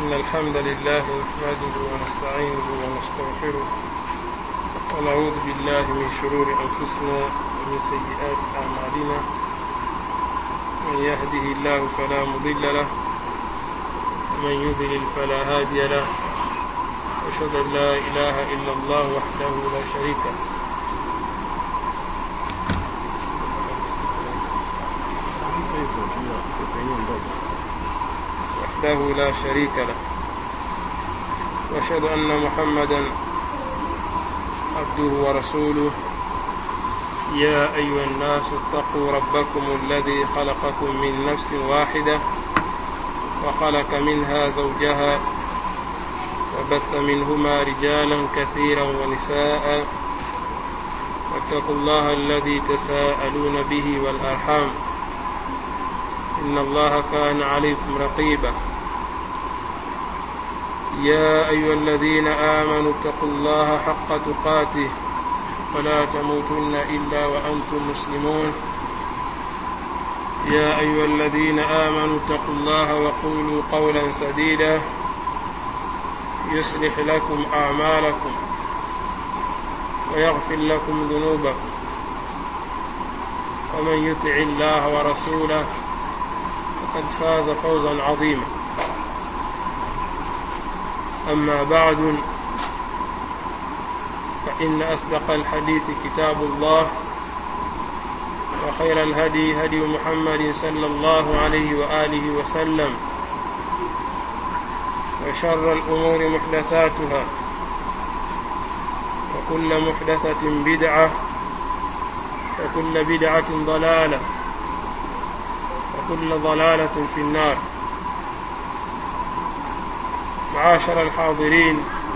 إن الحمد لله نحمده ونستعينه ونستغفره ونعوذ بالله من شرور أنفسنا ومن سيئات أعمالنا من يهده الله فلا مضل له ومن يضلل فلا هادي له وأشهد أن لا إله إلا الله وحده لا شريك له وحده لا شريك له واشهد ان محمدا عبده ورسوله يا ايها الناس اتقوا ربكم الذي خلقكم من نفس واحده وخلق منها زوجها وبث منهما رجالا كثيرا ونساء واتقوا الله الذي تساءلون به والارحام إن الله كان عليكم رقيبا يا أيها الذين آمنوا اتقوا الله حق تقاته ولا تموتن إلا وأنتم مسلمون يا أيها الذين آمنوا اتقوا الله وقولوا قولا سديدا يصلح لكم أعمالكم ويغفر لكم ذنوبكم ومن يطع الله ورسوله فقد فاز فوزا عظيما أما بعد فإن أصدق الحديث كتاب الله وخير الهدي هدي محمد صلى الله عليه وآله وسلم وشر الأمور محدثاتها وكل محدثة بدعة وكل بدعة ضلالة وكل ضلالة في النار معاشر الحاضرين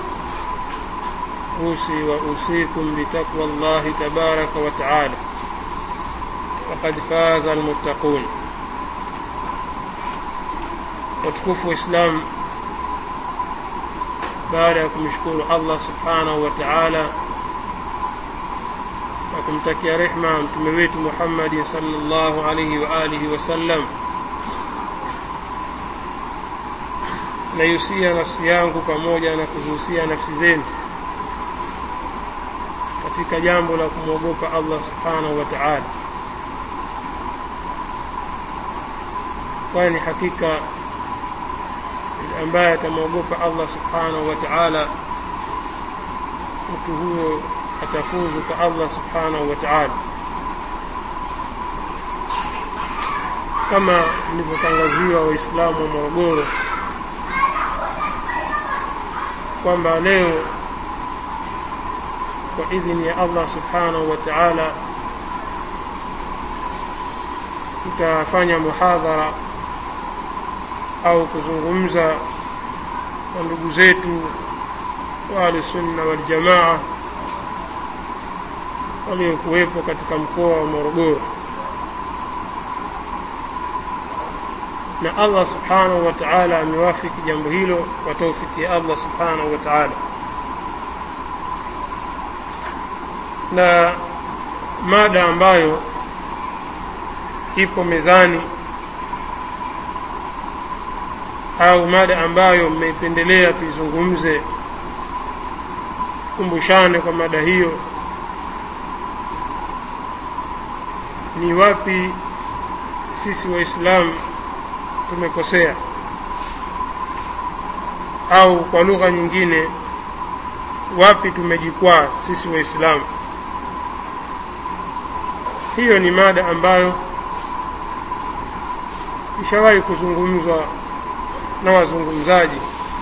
أوصي وأوصيكم بتقوى الله تبارك وتعالى وقد فاز المتقون watukufu Islam baada ya kumshukuru Allah subhanahu wa ta'ala na kumtakia rehma mtume wetu Muhammad sallallahu alayhi wa alihi wasallam naihusia nafsi yangu pamoja na kuzihusia nafsi zenu katika jambo la kumwogopa Allah subhanahu wa ta'ala kwani hakika ambaye atamwogopa Allah subhanahu wa ta'ala mtu huyo atafuzu kwa Allah subhanahu wa ta'ala kama nilivyotangaziwa waislamu wa Morogoro kwamba leo kwa idhini ya Allah subhanahu wa ta'ala tutafanya muhadhara au kuzungumza na ndugu zetu wa ahlusunna waljamaa waliokuwepo katika mkoa wa Morogoro na Allah subhanahu wa ta'ala amewafiki jambo hilo kwa taufiki ya Allah subhanahu wa ta'ala na mada ambayo ipo mezani au mada ambayo mmeipendelea tuizungumze kumbushane kwa mada hiyo ni wapi sisi waislamu tumekosea au kwa lugha nyingine wapi tumejikwaa sisi waislamu hiyo ni mada ambayo ishawahi kuzungumzwa na wazungumzaji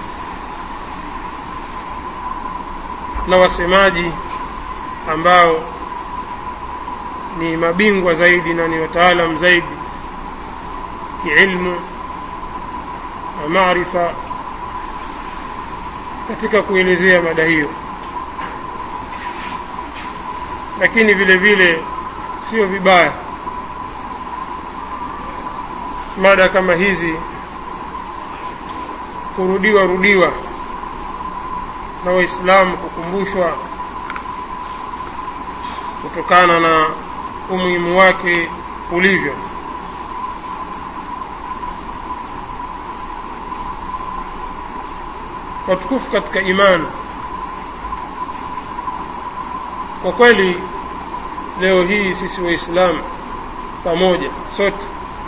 na wasemaji ambao ni mabingwa zaidi na ni wataalam zaidi kiilmu na maarifa katika kuelezea mada hiyo lakini vile vile sio vibaya mada kama hizi kurudiwa rudiwa na waislamu kukumbushwa kutokana na umuhimu wake ulivyo watukufu katika imani kwa kweli leo hii sisi waislamu pamoja sote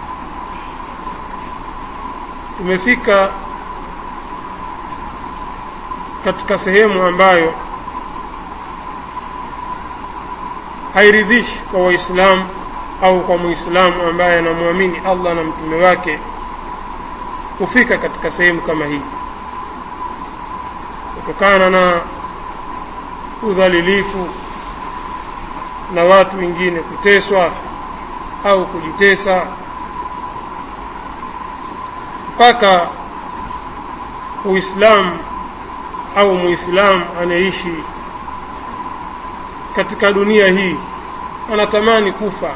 tumefika katika sehemu ambayo hairidhishi kwa waislamu au kwa muislamu ambaye anamwamini allah na mtume wake kufika katika sehemu kama hii kutokana na udhalilifu na watu wengine kuteswa au kujitesa mpaka uislamu au muislamu anaishi katika dunia hii anatamani kufa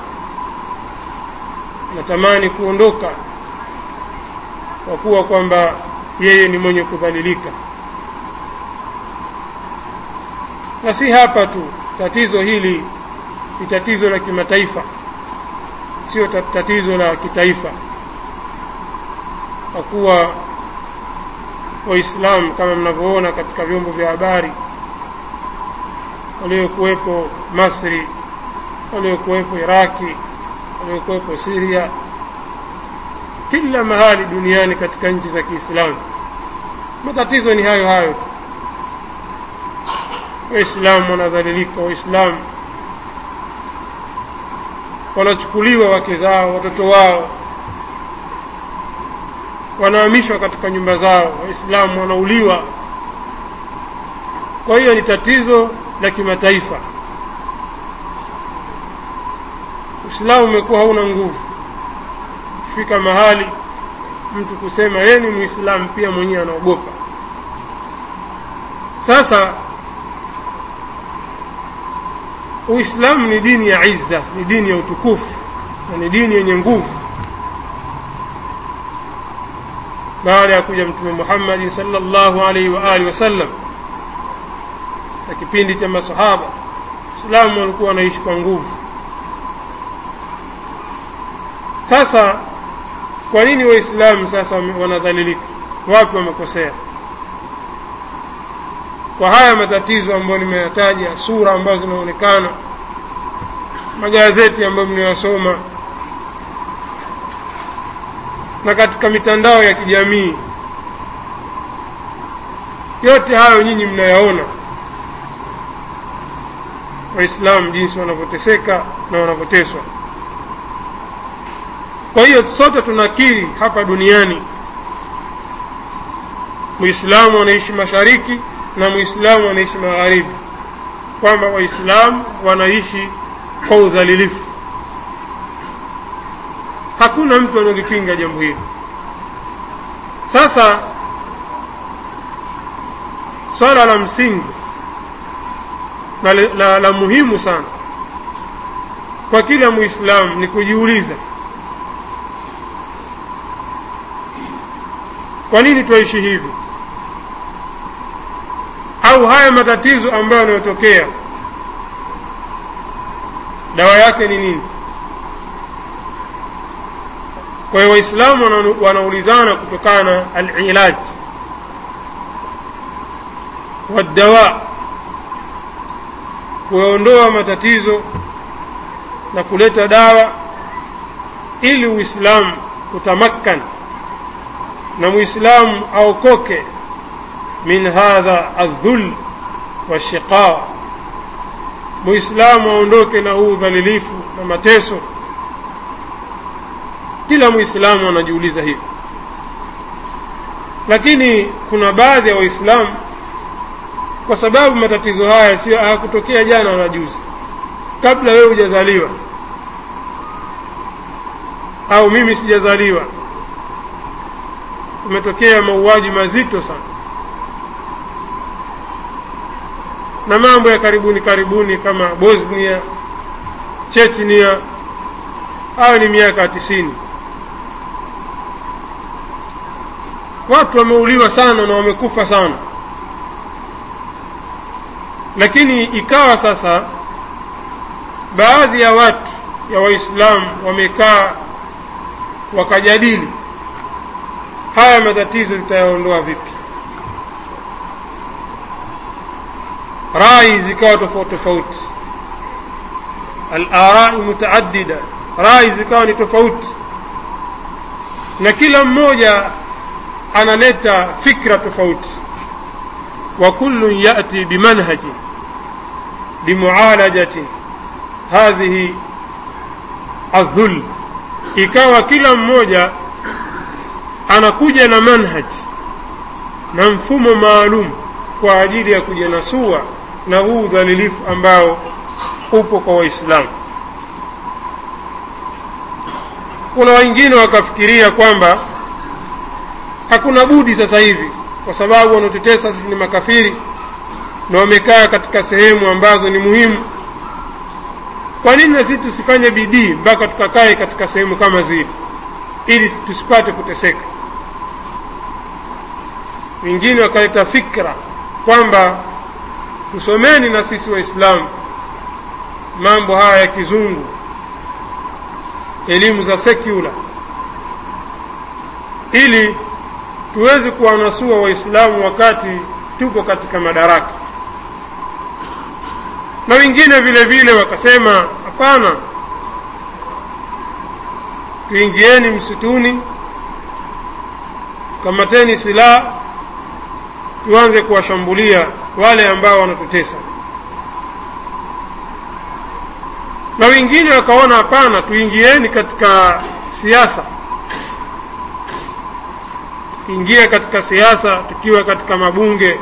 anatamani kuondoka kwa kuwa kwamba yeye ni mwenye kudhalilika na si hapa tu tatizo hili ni tatizo la kimataifa sio tatizo la kitaifa kwa kuwa waislamu kama mnavyoona katika vyombo vya habari waliokuwepo masri waliokuwepo iraki waliokuwepo siria kila mahali duniani katika nchi za kiislamu matatizo ni hayo hayo tu waislamu wanadhalilika waislamu wanachukuliwa wake zao watoto wao wanahamishwa katika nyumba zao waislamu wanauliwa kwa hiyo ni tatizo la kimataifa uislamu umekuwa hauna nguvu kufika mahali mtu kusema yeye ni muislamu pia mwenyewe anaogopa sasa uislamu ni dini ya izza ni dini ya utukufu na ni dini yenye nguvu baada ya kuja mtume muhammadi salllahu alaihi wa alihi wasallam na kipindi cha masahaba islamu walikuwa wanaishi kwa nguvu sasa kwa nini waislamu sasa wanadhalilika wapi wamekosea kwa haya matatizo ambayo nimeyataja sura ambazo zinaonekana magazeti ambayo mnayosoma na katika mitandao ya kijamii yote hayo nyinyi mnayaona waislamu jinsi wanavyoteseka na wanavyoteswa kwa hiyo sote tunakiri hapa duniani muislamu anaishi mashariki na muislamu anaishi magharibi kwamba waislamu wanaishi kwa udhalilifu hakuna mtu analipinga jambo hili sasa swala la msingi na la, la, la muhimu sana kwa kila muislamu ni kujiuliza kwa nini twaishi hivi au haya matatizo ambayo yanayotokea dawa yake ni nini kwa hiyo waislamu wanaulizana kutokana na alilaj wadawa kuyaondoa matatizo na kuleta dawa ili uislamu utamakkan na muislamu aokoke min hadha aldhul washiqa muislamu aondoke na huu udhalilifu na mateso kila muislamu anajiuliza hivi lakini kuna baadhi ya waislamu kwa sababu matatizo haya sio hayakutokea jana na juzi kabla wewe hujazaliwa au mimi sijazaliwa umetokea mauaji mazito sana na mambo ya karibuni karibuni kama bosnia chechnia hayo ni miaka tisini watu wameuliwa sana na wamekufa sana lakini ikawa sasa baadhi ya watu ya waislamu wamekaa wakajadili haya matatizo tutayaondoa vipi rai zikawa tofauti tofauti alarai mutaaddida rai zikawa ni tofauti na kila mmoja analeta fikra tofauti wa kullun yati bimanhaji limualajati hadhihi aldhul ikawa kila mmoja anakuja na manhaji na mfumo maalum kwa ajili ya kujinasua na huu udhalilifu ambao upo kwa waislamu kuna wengine wakafikiria kwamba hakuna budi sasa hivi kwa sababu wanaotetesa sisi ni makafiri na wamekaa katika sehemu ambazo ni muhimu kwa nini na sisi tusifanye bidii mpaka tukakae katika sehemu kama zile ili tusipate kuteseka wengine wakaleta fikra kwamba tusomeni na sisi waislamu mambo haya ya kizungu elimu za sekula ili tuweze kuwanasua waislamu wakati tupo katika madaraka na wengine vile vile wakasema hapana tuingieni msituni kamateni silaha tuanze kuwashambulia wale ambao wanatutesa na wengine wakaona hapana tuingieni katika siasa tuingie katika siasa tukiwa katika mabunge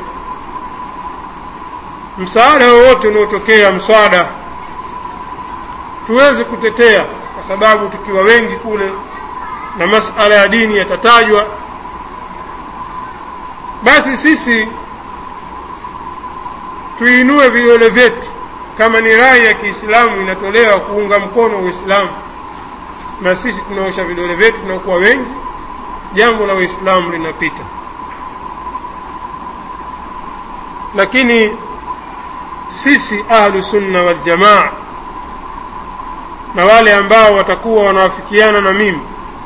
msaada wowote unaotokea mswada tuweze kutetea kwa sababu tukiwa wengi kule na masala ya dini yatatajwa basi sisi tuinue vidole vyetu kama ni rai ya kiislamu inatolewa kuunga mkono uislamu na sisi tunaosha vidole vyetu tunakuwa wengi jambo la uislamu linapita lakini sisi ahlu sunna waljamaa na wale ambao watakuwa wanawafikiana na mimi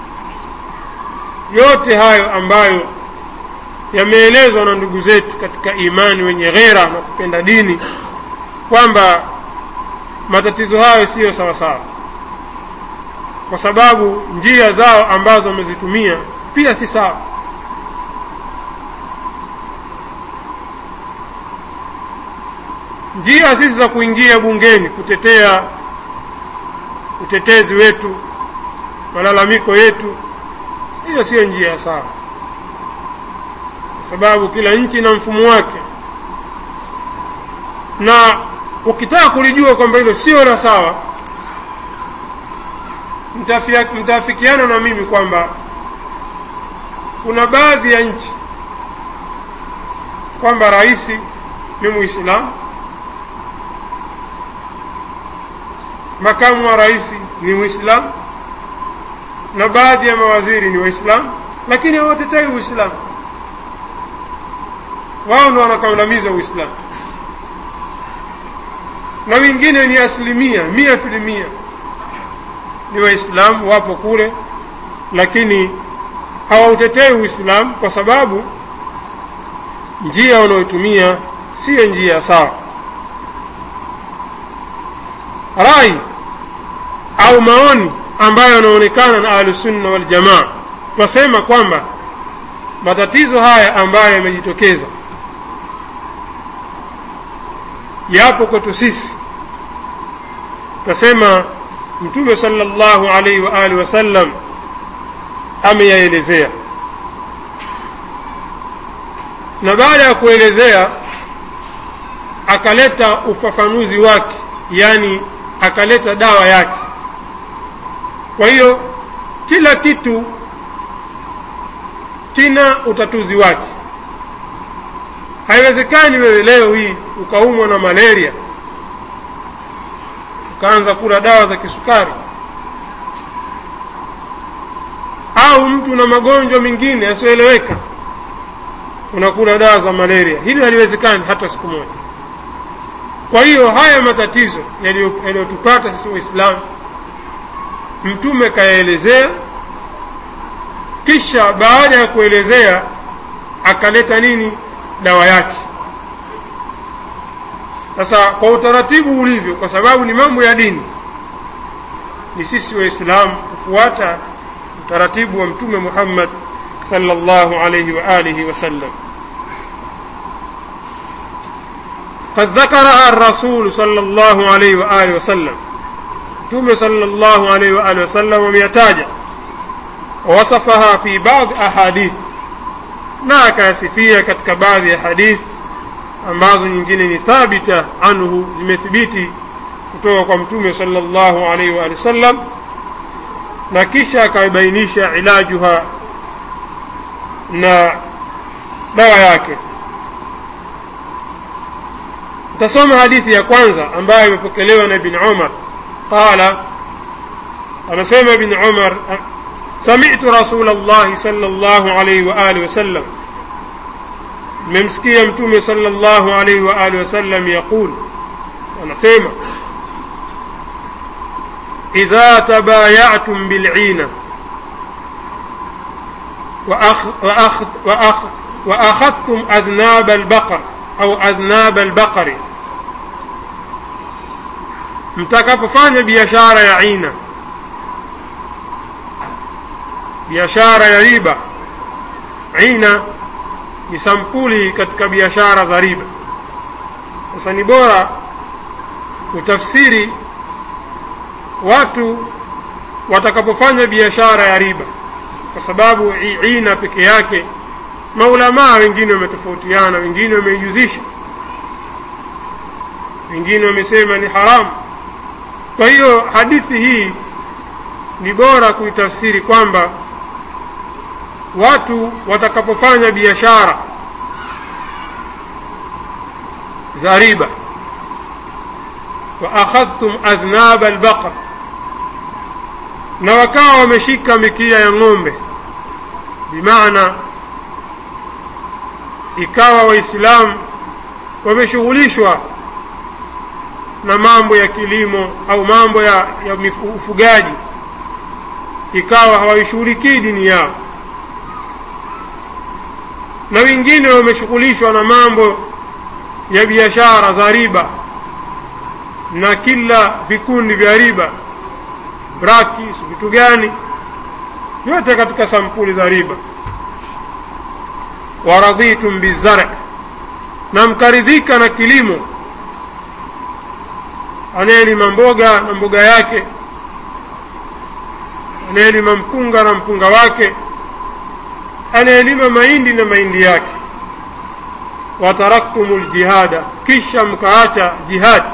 yote hayo ambayo yameelezwa na ndugu zetu katika imani wenye ghera na kupenda dini kwamba matatizo hayo siyo sawasawa kwa sababu njia zao ambazo wamezitumia pia si sawa njia sisi za kuingia bungeni kutetea utetezi wetu malalamiko yetu hiyo siyo njia sawa kwa sababu kila nchi ina mfumo wake na ukitaka kulijua kwamba hilo sio la sawa mtaafikiana na mimi kwamba kuna baadhi ya nchi kwamba rais ni muislamu makamu wa rais ni muislamu na baadhi ya mawaziri ni waislamu lakini hawatetei uislamu wao ndo wanakandamiza uislamu na wengine ni asilimia mia filimia ni waislamu wapo kule lakini hawautetei uislamu kwa sababu njia wanaoitumia siyo njia sawa rai au maoni ambayo yanaonekana na ahlusunna waljamaa twasema kwamba matatizo haya ambayo yamejitokeza yapo kwetu sisi twasema mtume sallallahu alaihi wa alihi wasallam ameyaelezea na baada ya kuelezea akaleta ufafanuzi wake yani akaleta dawa yake kwa hiyo kila kitu kina utatuzi wake haiwezekani wewe leo hii ukaumwa na malaria ukaanza kula dawa za kisukari au mtu na magonjwa mengine yasiyoeleweka unakula dawa za malaria hili haliwezekani hata siku moja kwa hiyo haya matatizo yaliyotupata sisi waislamu mtume kayaelezea kisha baada ya kuelezea akaleta nini dawa yake sasa kwa utaratibu ulivyo kwa sababu ni mambo ya dini ni sisi waislamu kufuata utaratibu wa mtume muhammad sallallahu alayhi wa alihi wasallam قد ذكرها الرسول صلى الله عليه وآله وسلم متوم صلى الله عليه وآله وسلم وميتاجا ووصفها في بعض أحاديث na akayasifia katika baadhi ya hadith ambazo nyingine ni thabita anhu zimethibiti kutoka kwa mtume sallallahu alaihi wa sallam na kisha akaibainisha ilajuha na dawa yake tasoma hadithi ya kwanza ambayo imepokelewa na ibn umar qala anasema ibn umar سمعت رسول الله صلى الله عليه وآله وسلم ممسكي متومي صلى الله عليه وآله وسلم يقول anasema إذا تبايعتم بالعينة وأخ وأخ وأخ وأخذتم أذناب البقر أو أذناب البقر mtakapofanya biashara ya aina biashara ya riba aina ni sampuli katika biashara za riba sasa ni bora utafsiri watu watakapofanya biashara ya riba kwa sababu ina peke yake maulamaa wengine wametofautiana wengine wameijuzisha wengine wamesema ni haramu kwa hiyo hadithi hii ni bora kuitafsiri kwamba watu watakapofanya biashara za riba wa akhadhtum adhnaba albaqar na wakawa wameshika mikia ya ng'ombe bimaana ikawa waislamu wameshughulishwa na mambo ya kilimo au mambo ya, ya ufugaji ikawa hawaishughulikii dini yao na wengine wameshughulishwa na mambo ya biashara za riba na kila vikundi vya riba braki vitu gani yote katika sampuli za riba waradhitum bizar na mkaridhika na kilimo anayelima mboga na mboga yake anayelima mpunga na mpunga wake anayelima mahindi na mahindi yake wataraktumu ljihada kisha mkaacha jihad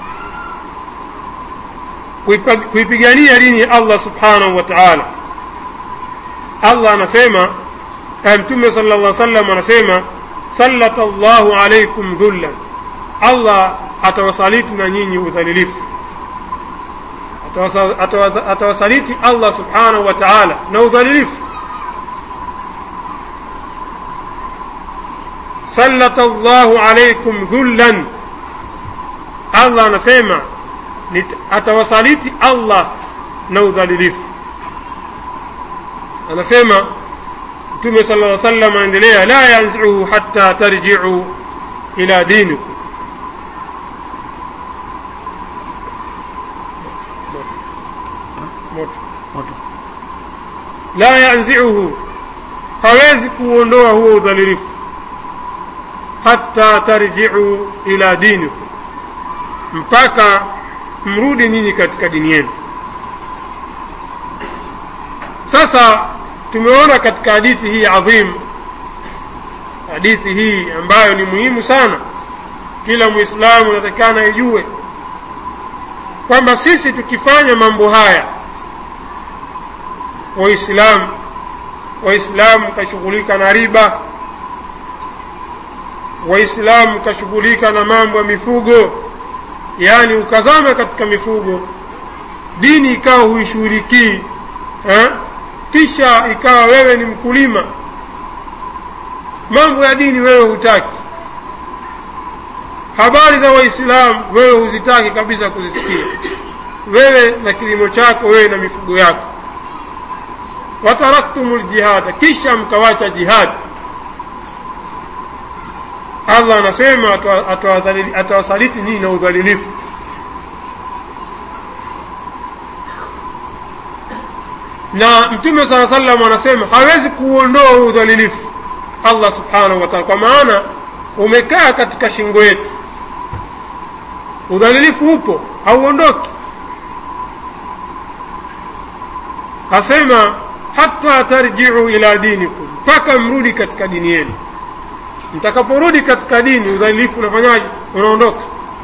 kuipigania dini ya allah subhanahu wa taala allah anasema mtume sala llah salam anasema sallata llahu alaikum dhullan allah atawasaliti na nyinyi udhalilifu atawasaliti allah subhanahu wa taala na udhalilifu sallata llahu alaikum dhullan allah anasema atawasaliti allah na udhalilifu anasema mtume sala lla salam anaendelea la yanziuhu hatta tarjiu ila dinikum la yanziuhu hawezi kuondoa huo udhalilifu hatta tarjiu ila dinikum mpaka mrudi nyinyi katika dini yenu sasa tumeona katika hadithi hii adhim hadithi hii ambayo ni muhimu sana kila mwislamu anatakikana ijue kwamba sisi tukifanya mambo haya waislamu waislamu kashughulika na riba waislamu kashughulika na mambo ya mifugo yaani ukazama katika mifugo dini ikawa huishughulikii eh? kisha ikawa wewe ni mkulima mambo ya dini wewe hutaki habari za waislamu wewe huzitaki kabisa kuzisikia wewe na kilimo chako wewe na mifugo yako wataraktumu ljihada kisha mkawacha jihadi allah anasema atawasaliti nyinyi na udhalilifu na mtume saa salam anasema hawezi kuondoa udhalilifu allah subhanahu wa taala kwa maana umekaa katika shingo yetu udhalilifu upo hauondoki asema hata tarjiu ila dinikum mpaka mrudi katika dini yenu mtakaporudi katika dini udhalilifu unafanyaje unaondoka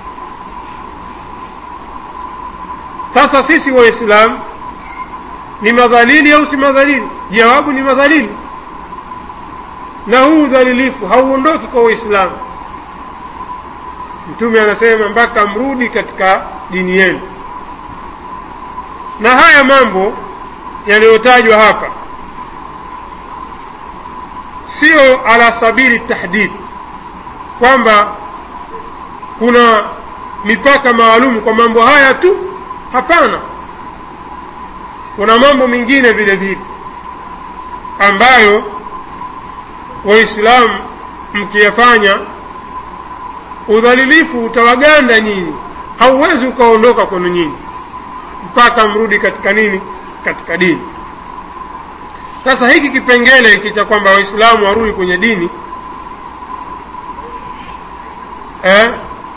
sasa sisi waislamu ni madhalili au si madhalili jawabu ni madhalili na huu udhalilifu hauondoki kwa waislamu mtume anasema mpaka mrudi katika dini yenu na haya mambo yaliyotajwa hapa sio ala sabili tahdid kwamba kuna mipaka maalum kwa mambo haya tu hapana kuna mambo mengine vile vile ambayo waislamu mkiyafanya udhalilifu utawaganda nyinyi hauwezi ukaondoka kwenu nyinyi mpaka mrudi katika nini katika dini sasa hiki kipengele hiki cha kwamba waislamu warudi kwenye dini eh,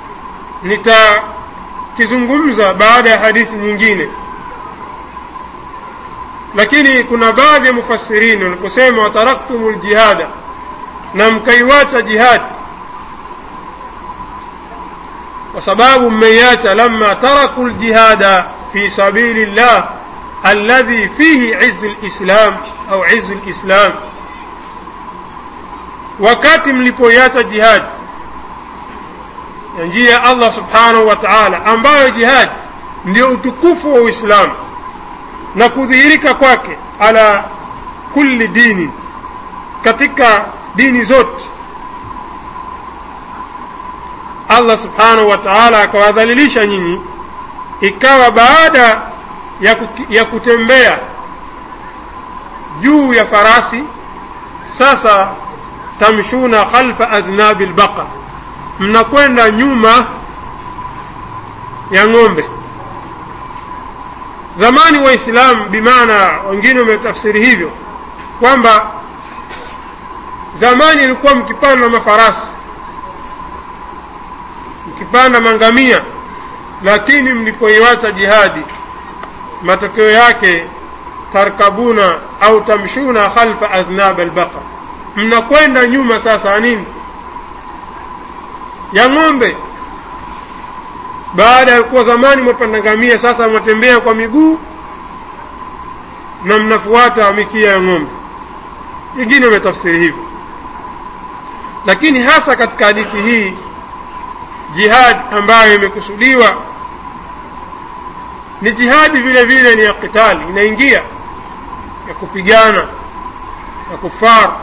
nitakizungumza baada ya hadithi nyingine lakini kuna baadhi ya mufassirini waliposema wataraktumu ljihada na mkaiwacha jihadi kwa sababu mmeiacha lama taraku ljihada fi sabili llah alladhi fihi izu lislam au izu lislam wakati mlipoiacha jihadi ya njia ya allah subhanahu wa taala ambayo jihadi ndio utukufu wa uislamu na kudhihirika kwake ala kulli dini katika dini zote allah subhanahu wa taala akawadhalilisha nyinyi ikawa baada ya, kuki, ya kutembea juu ya farasi sasa tamshuna khalfa adhnabi lbaqar mnakwenda nyuma ya ng'ombe zamani waislamu bimaana wengine wametafsiri hivyo kwamba zamani ilikuwa mkipanda mafarasi mkipanda mangamia lakini mlipoiwacha jihadi matokeo yake tarkabuna au tamshuna khalfa adhnab albaqar mnakwenda nyuma sasa nini ya ng'ombe baada ya kuwa zamani mwapanda ngamia sasa mwatembea kwa miguu na mnafuata mikia ya ng'ombe wengine wametafsiri hivyo lakini hasa katika hadithi hii jihad ambayo imekusudiwa ni jihadi vile vile ni ya qitali inaingia ya kupigana ya kufar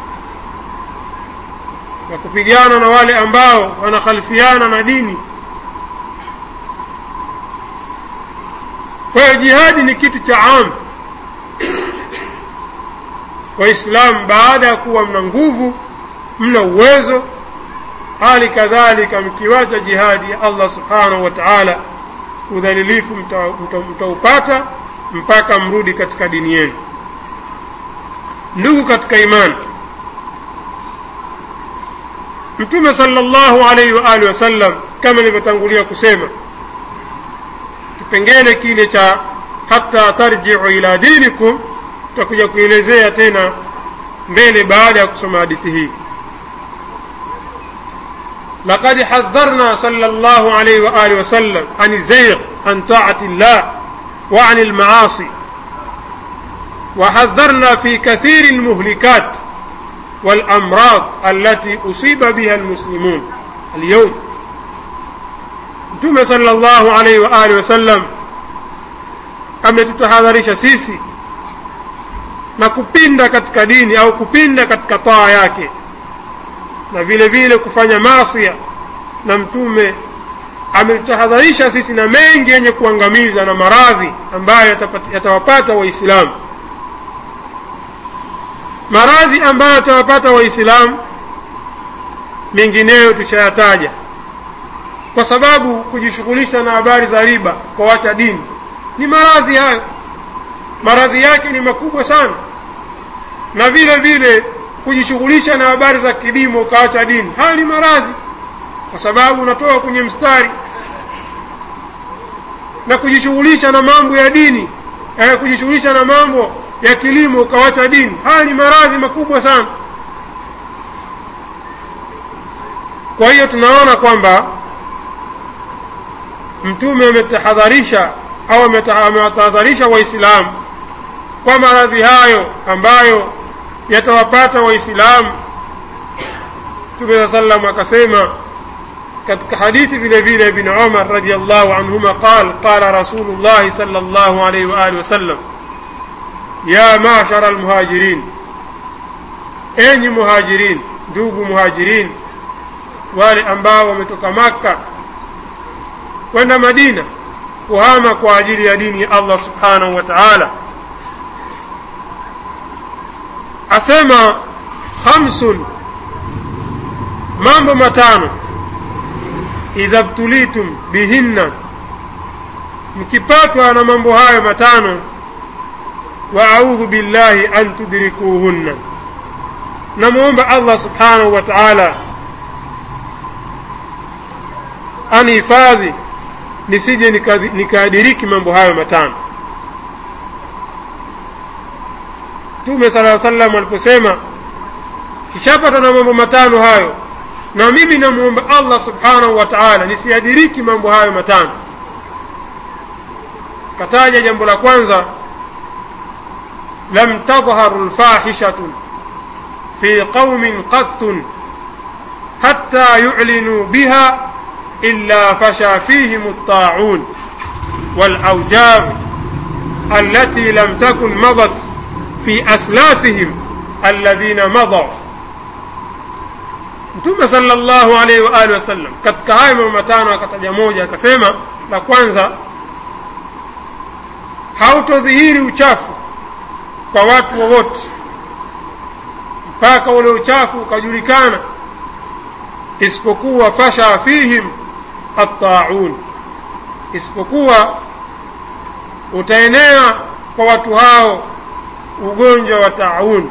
ya kupigana na wale ambao wanakhalifiana na dini kwa hiyo jihadi ni kitu cha am waislamu baada ya kuwa mna nguvu mna uwezo hali kadhalika mkiwacha jihadi ya allah subhanahu wa taala udhalilifu mtaupata mta, mta mpaka mrudi katika dini yenu ndugu katika imani mtume sala llahu alaihi wa alihi wasallam kama nilivyotangulia kusema kipengele kile cha hata tarjiu ila dinikum tutakuja kuelezea tena mbele baada ya kusoma hadithi hii لقد حذرنا صلى الله عليه وآله وسلم عن الزيغ عن طاعة الله وعن المعاصي وحذرنا في كثير المهلكات والأمراض التي أصيب بها المسلمون اليوم mtume sala llahu alaihi wa alihi wasallam ametutahadharisha sisi na kupinda katika dini au kupinda katika taa yake na vile vile kufanya masia na mtume ametutahadharisha sisi na mengi yenye kuangamiza na maradhi ambayo yatawapata waislamu maradhi ambayo yatawapata waislamu mengineyo tushayataja kwa sababu kujishughulisha na habari za riba kwa wacha dini ni maradhi hayo maradhi yake ni makubwa sana na vile vile kujishughulisha na habari za kilimo ukaacha dini haya ni maradhi kwa sababu unatoka kwenye mstari na kujishughulisha na mambo ya dini eh, kujishughulisha na mambo ya kilimo ukawacha dini haya ni maradhi makubwa sana kwa hiyo tunaona kwamba mtume ametahadharisha au amewatahadharisha waislamu kwa maradhi hayo ambayo yatawapata waislamu mtume saa salam akasema katika hadithi vile vile ibn umar radiallahu anhuma qal qala rasulu llahi sal llahu alaihi waalihi wasallam ya mashara almuhajirin enyi muhajirin ndugu muhajirin wale ambao wametoka makka kwenda madina kuhama kwa ajili ya dini ya allah subhanahu wa taala asema khamsun mambo matano idha btulitum bihinna mkipatwa na mambo hayo matano wa audhu billahi an tudrikuhunna namwomba allah subhanahu wa taala anihifadhi nisije nikaadiriki mambo hayo matano mtume sala salam aliposema kishapata na mambo matano hayo na mimi namwomba allah subhanahu wa taala nisiadiriki mambo hayo matano kataja jambo la kwanza lam tadharu lfahishatu fi qaumin qattun hatta yulinuu biha illa fasha fihim الطاعون والأوجاع التي لم تكن مضت في أسلافهم الذين مضوا mtume sallallahu alaihi wa alihi wasallam katika hayo mambo matano akataja moja akasema la kwanza hautodhihiri uchafu kwa watu wowote mpaka ule uchafu ukajulikana isipokuwa fasha fihim attaun isipokuwa utaenea kwa watu hao ugonjwa wa taun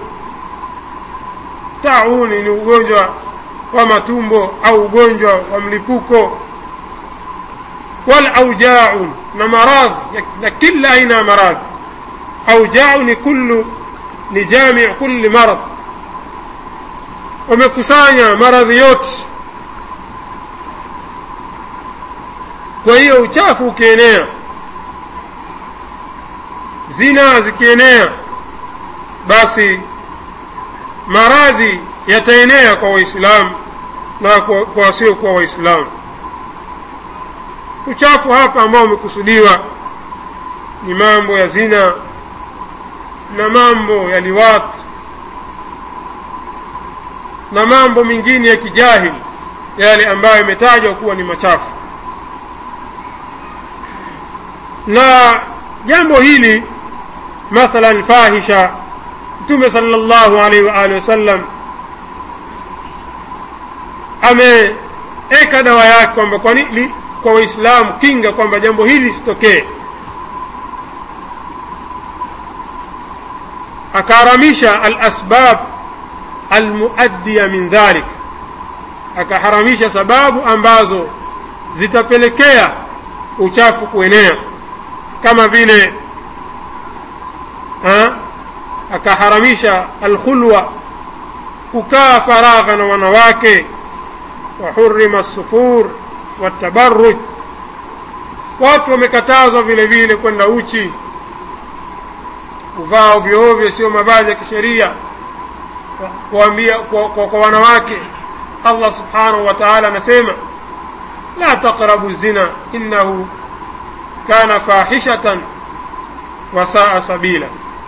tauni ni ugonjwa wa matumbo au ugonjwa wa mlipuko wal aujau na maradhi na kila aina ya maradhi aujau ni kullu ni jami kulli marad wamekusanya maradhi yote kwa hiyo uchafu ukienea zina zikienea basi maradhi yataenea kwa waislamu na kwa wasiokuwa waislamu uchafu hapa ambao umekusudiwa ni mambo ya zina na mambo ya liwat na mambo mengine ya kijahili yale ambayo imetajwa kuwa ni machafu na jambo hili mathalan fahisha mtume sallallahu alaihi wa alihi wasallam ameeka dawa yake kwamba kwa, kwa waislamu kinga kwamba jambo hili lisitokee akaharamisha alasbab almuaddiya min dhalik akaharamisha sababu ambazo zitapelekea uchafu kuenea kama vile akaharamisha alkhulwa kukaa faragha na wanawake wahurima sufur watabaruj watu wamekatazwa vile vile kwenda uchi kuvaa ovyo ovyo sio mavazi ya kisheria kuambia kwa, kwa, kwa wanawake allah subhanahu wa taala anasema la taqrabu zina innahu kana fahishatan wasaa sabila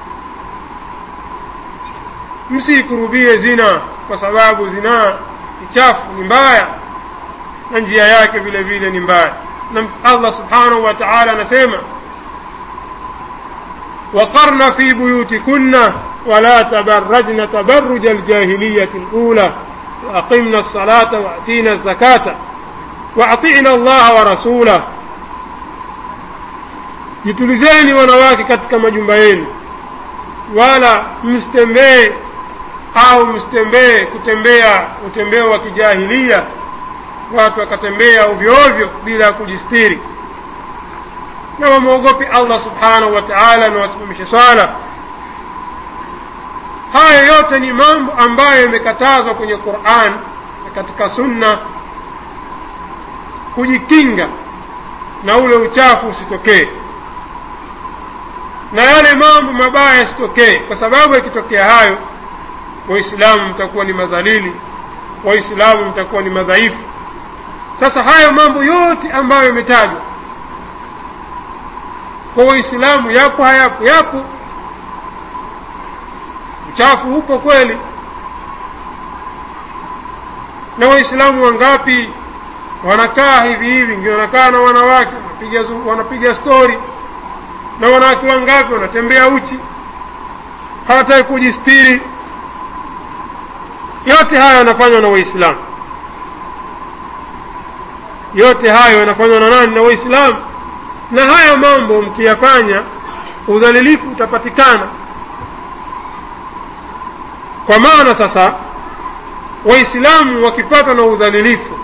msiikurubie zina kwa sababu zinaa ni chafu ni mbaya na njia yake vile vile ni mbaya na allah subhanahu wa taala anasema وقرن في بيوتكن ولا تبرجن تبرج الجاهلية الأولى waaqimna lsalata waatina zakata waatina allaha wa rasulah jitulizeni wanawake katika majumba yenu wala msitembee au msitembee kutembea utembeo wa kijahilia watu wakatembea ovyo ovyo bila ya kujistiri na wamwogope allah subhanahu wa taala na wasimamishe swala haya yote ni mambo ambayo yamekatazwa kwenye quran na katika sunna kujikinga na ule uchafu usitokee na yale mambo mabaya yasitokee kwa sababu yakitokea hayo waislamu mtakuwa ni madhalili waislamu mtakuwa ni madhaifu sasa hayo mambo yote ambayo yametajwa kwa waislamu yapo hayapo yapo uchafu upo kweli na waislamu wangapi wanakaa hivi hivi ndio wanakaa na wanawake wanapiga, wanapiga stori na wanawake wangapi wanatembea uchi hawataki kujistiri yote hayo yanafanywa na waislamu yote hayo yanafanywa na nani na waislamu na haya mambo mkiyafanya udhalilifu utapatikana kwa maana sasa waislamu wakipatwa na udhalilifu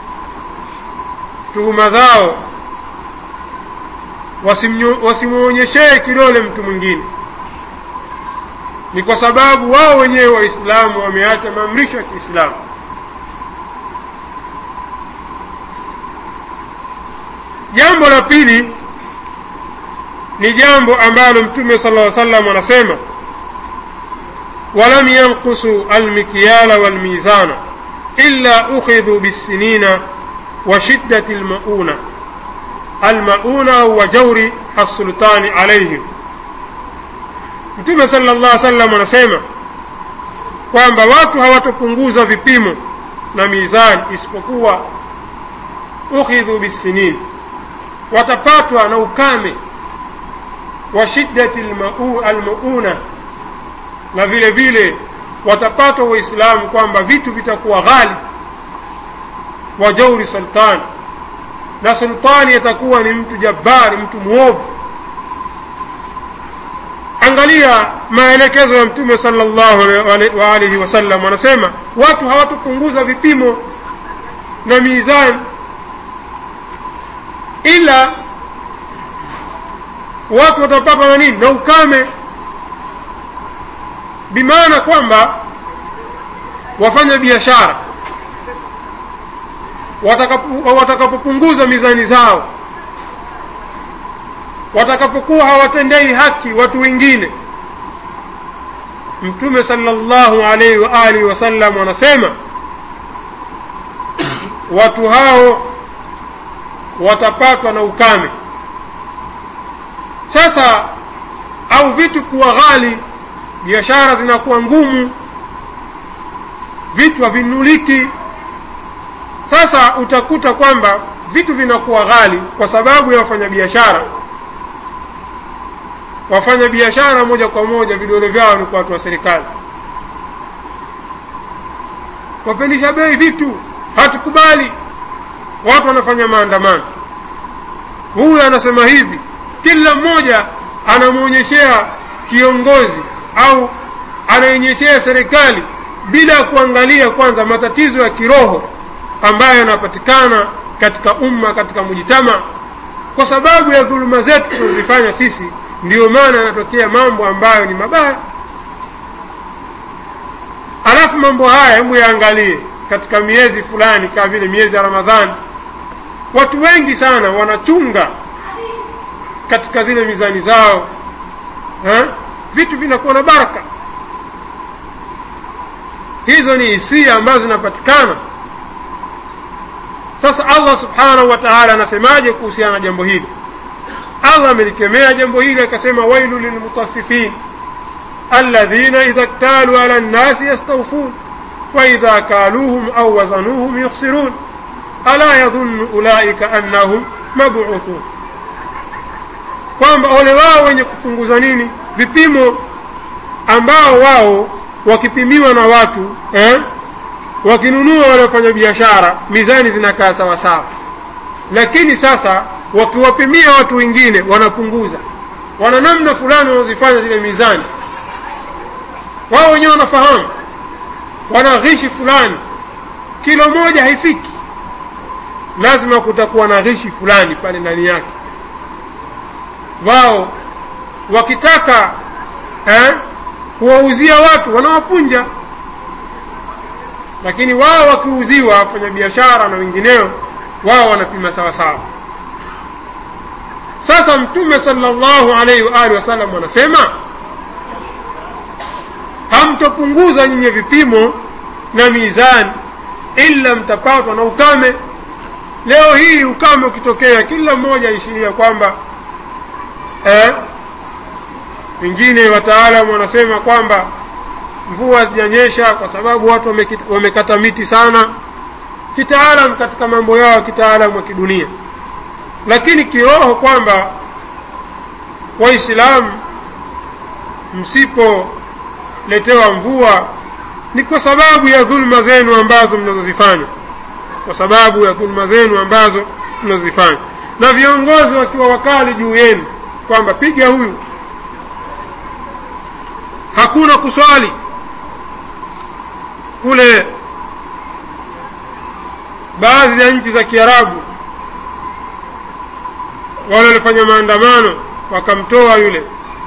tuhuma zao wasimwonyeshee kidole mtu mwingine ni kwa sababu wao wenyewe waislamu wameacha maamrisho ya kiislamu jambo la pili ni jambo ambalo mtume sala lla salam anasema walam yanqusu almikyala walmizana illa ukhidhu bisinina wa shiddati lmauna almauna wa jauri assultani alaihim mtume sala llah salam anasema kwamba watu hawatopunguza vipimo na mizani isipokuwa ukhidhu bisinin watapatwa na ukame wa shiddati almauna na vile vile watapatwa waislamu kwamba vitu vitakuwa ghali wa jauri sultani na sultani atakuwa ni mtu jabbari mtu mwovu angalia maelekezo ya mtume salllahu waalihi wasallam anasema watu hawatopunguza vipimo na mizani ila watu watapatwa na nini na ukame bimaana kwamba wafanya biashara watakapopunguza mizani zao watakapokuwa hawatendei haki watu wengine mtume salllahu alaihi wa alihi wasallam wanasema watu hao watapatwa na ukame sasa au vitu kuwa ghali biashara zinakuwa ngumu vitu havinuliki sasa utakuta kwamba vitu vinakuwa ghali kwa sababu ya wafanyabiashara wafanya biashara moja kwa moja vidole vyao ni kwa watu wa serikali wapandisha bei vitu hatukubali watu wanafanya maandamano huyu anasema hivi kila mmoja anamwonyeshea kiongozi au anaonyeshea serikali bila ya kuangalia kwanza matatizo ya kiroho ambayo yanapatikana katika umma katika mujitama kwa sababu ya dhuluma zetu tunazifanya sisi ndiyo maana yanatokea mambo ambayo ni mabaya alafu mambo haya hebu yaangalie katika miezi fulani kama vile miezi ya ramadhani watu wengi sana wanachunga katika zile mizani zao ha? vitu vinakuwa na baraka hizo ni hisia ambazo zinapatikana sasa allah subhanahu wa taala anasemaje kuhusiana na jambo hili allah amelikemea jambo hili akasema wailu lilmutaffifin alladhina idha ktalu ala nnasi yastawfun waidha kaluhum au wazanuhum yukhsirun ala yadhunnu ulaika annahum mabuthun kwamba ole wao wenye kupunguza nini vipimo ambao wao wakipimiwa na watu eh, wakinunua wale wafanya biashara mizani zinakaa sawasawa lakini sasa wakiwapimia watu wengine wanapunguza wana namna fulani wanazifanya zile mizani wao wenyewe wanafahamu wana ghishi fulani kilo moja haifiki lazima kutakuwa na ghishi fulani pale ndani yake wao wakitaka eh, kuwauzia watu wanawapunja lakini wao wakiuziwa wafanyabiashara na wengineo wao wanapima sawa sawa sasa mtume salllahu alaihi waalihi wasallam wanasema hamtopunguza nyinyi vipimo na mizani ila mtapatwa na ukame leo hii ukame ukitokea kila mmoja aishiria kwamba eh, wengine wataalamu wanasema kwamba mvua zijanyesha kwa sababu watu wamekata miti sana kitaalam katika mambo yao ya kitaalamu wa kidunia lakini kiroho kwamba waislamu msipoletewa mvua ni kwa sababu ya dhulma zenu ambazo mnazozifanya kwa sababu ya dhulma zenu ambazo mnazozifanya na viongozi wakiwa wakali juu yenu kwamba piga huyu hakuna kuswali kule baadhi ya nchi za kiarabu wale walifanya maandamano wakamtoa yule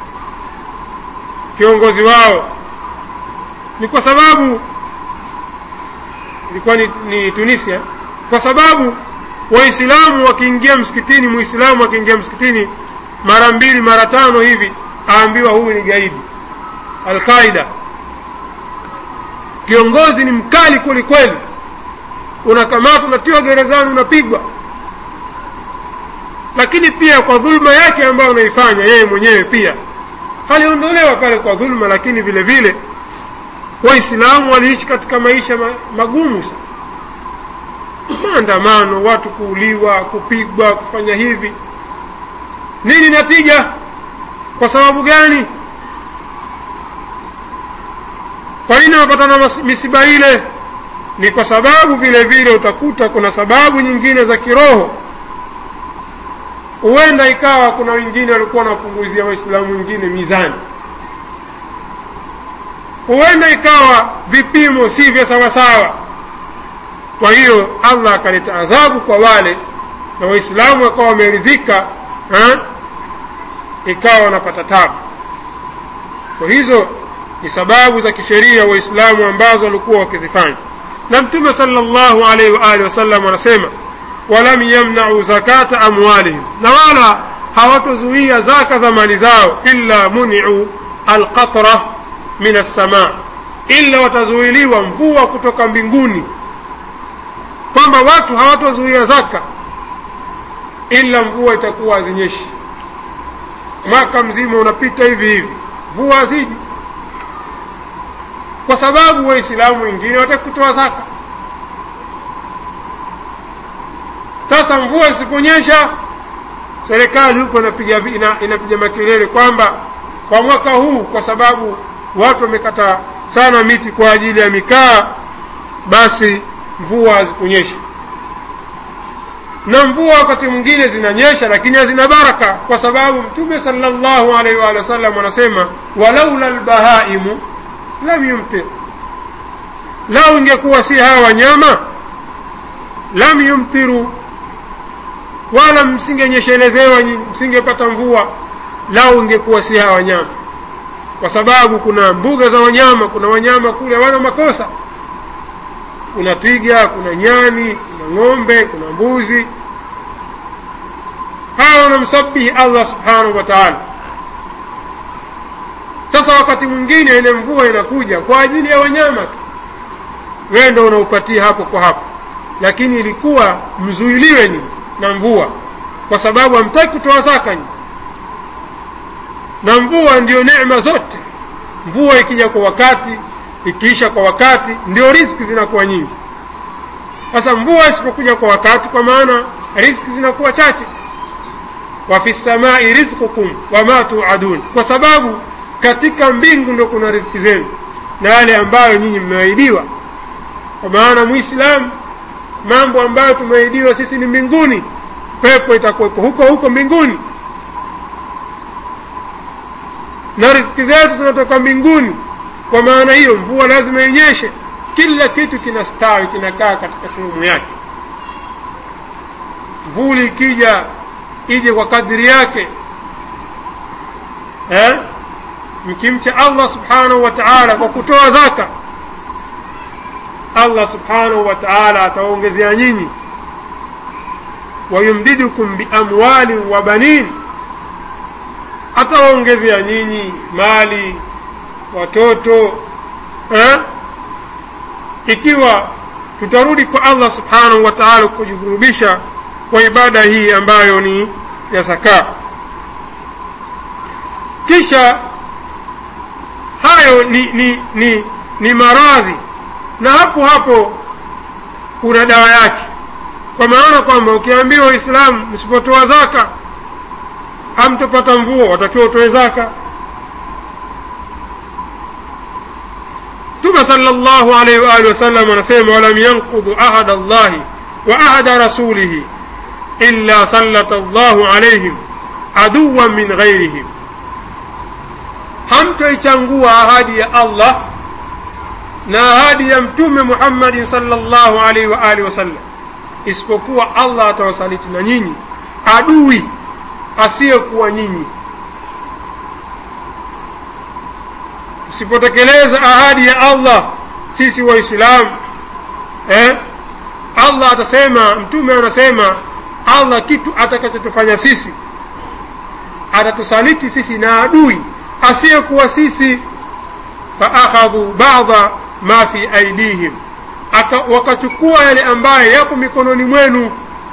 kiongozi wao ni kwa sababu ilikuwa ni, ni tunisia kwa sababu waislamu wakiingia msikitini muislamu akiingia msikitini mara mbili mara tano hivi aambiwa huyu ni gaidi alqaida kiongozi ni mkali kweli kweli unakamatwa unatiwa gerezani unapigwa lakini pia kwa dhulma yake ambayo anaifanya yeye mwenyewe pia aliondolewa pale kwa dhulma lakini vile vile waislamu waliishi katika maisha magumu sana maandamano watu kuuliwa kupigwa kufanya hivi nini natija kwa sababu gani kwa nini wapatana misiba ile ni kwa sababu vile vile utakuta kuna sababu nyingine za kiroho huenda ikawa kuna wengine walikuwa wanapunguzia waislamu wengine mizani huenda ikawa vipimo si vya sawasawa kwa hiyo allah akaleta adhabu kwa wale na waislamu wakawa wameridhika ikawa wanapata tabu kwa hizo ni sababu za kisheria waislamu ambazo walikuwa wakizifanya na mtume salllahu alaihi waalihi wasallam anasema walam yamnau zakata amwalihim na wala hawatozuia zaka za mali zao illa muniu alqatra min assamaa illa watazuiliwa mvua kutoka mbinguni kwamba watu hawatozuia zaka ila mvua itakuwa hazinyeshi mwaka mzima unapita hivi hivi mvua haziji kwa sababu waislamu wengine wataki kutoa zaka sasa mvua isiponyesha serikali huko inapiga ina, inapiga makelele kwamba kwa mwaka huu kwa sababu watu wamekata sana miti kwa ajili ya mikaa basi mvua hazikunyesha na mvua wakati mwingine zinanyesha lakini hazina baraka kwa sababu mtume salllahu alaihi waalihi wasallam anasema walaula lbahaimu lam yumtir lau ingekuwa si hawa wanyama lam yumtiru wala msingenyeshelezewa msingepata mvua lau ingekuwa si hawa wanyama kwa sababu kuna mbuga za wanyama kuna wanyama kule hawana makosa kuna twiga kuna nyani kuna ng'ombe kuna mbuzi hawa wanamsabihi allah subhanahu wa taala sasa wakati mwingine ile mvua inakuja kwa ajili ya wanyama tu wewe ndo unaupatia hapo kwa hapo lakini ilikuwa mzuiliwe ni na mvua kwa sababu hamtaki kutoa zaka ni na mvua ndiyo neema zote mvua ikija kwa wakati ikiisha kwa wakati ndio riski zinakuwa nyingi sasa mvua isipokuja kwa wakati kwa maana riski zinakuwa chache wa fi samai rizqukum wama tuadun kwa sababu katika mbingu ndo kuna riziki zenu na yale ambayo nyinyi mmeahidiwa kwa maana mwislamu mambo ambayo tumeahidiwa sisi ni mbinguni pepo itakuwepo huko huko mbinguni na riziki zetu zinatoka mbinguni kwa maana hiyo mvua lazima inyeshe kila kitu kinastawi kinakaa katika sehemu yake mvuli ikija ije kwa kadiri yake eh? mkimcha allah subhanahu wa taala kwa kutoa zaka allah subhanahu wa taala atawaongezea nyinyi wayumdidukum biamwalin wa banin atawaongezea nyinyi mali watoto eh? ikiwa tutarudi kwa allah subhanahu wa taala kujikurubisha kwa ibada hii ambayo ni ya zaka kisha hayo ni ni ni, ni maradhi na hapo hapo kuna dawa yake kwa maana kwamba ukiambiwa waislamu msipotoa zaka hamtopata mvua watakiwa utoe zaka mtume sala llahu alaihi waalihi wasallam anasema walam yanqudhu ahada llahi wa ahada rasulihi illa sallata llahu alaihim aduwan min ghairihim hamtoichangua ahadi ya allah na ahadi ya mtume muhammadin sala llahu alaihi waalihi wasallam isipokuwa allah atawasaliti na nyinyi adui asiyekuwa nyinyi tusipotekeleza ahadi ya allah sisi waislamu eh? allah atasema mtume anasema allah kitu atakachotufanya sisi atatusaliti sisi na adui asiyekuwa sisi faakhadhu bada ma fi aidihim Aka, wakachukua yale ambayo yapo mikononi mwenu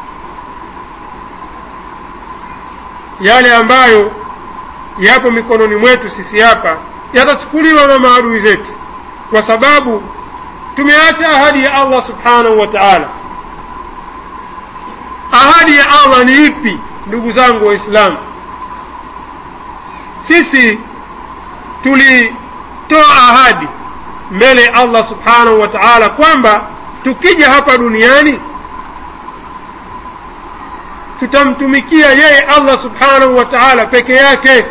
yale ambayo yapo mikononi mwetu sisi hapa yatachukuliwa na maadui zetu kwa sababu tumeacha ahadi ya allah subhanahu wa taala ahadi ya allah ni ipi ndugu zangu waislamu sisi tulitoa ahadi mbele ya allah subhanahu wa taala kwamba tukija hapa duniani tutamtumikia yeye allah subhanahu wa taala peke yake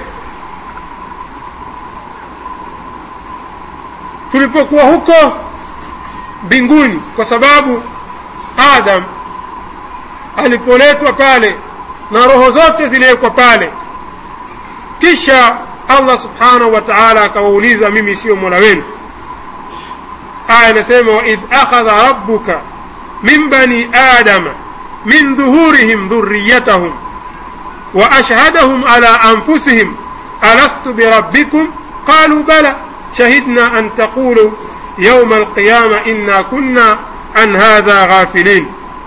tulipokuwa huko mbinguni kwa sababu adam alipoletwa pale na roho zote ziliwekwa pale kisha allah subhanahu wa taala akawauliza mimi siyo mola wenu aya inasema waidh akhadha rabbuka min bani adama min dhuhurihim dhuriyatahum wa ashhadahum ala anfusihim alastu birabbikum qalu bala shahidna an taqulu yauma alqiyama inna kunna an hadha ghafilin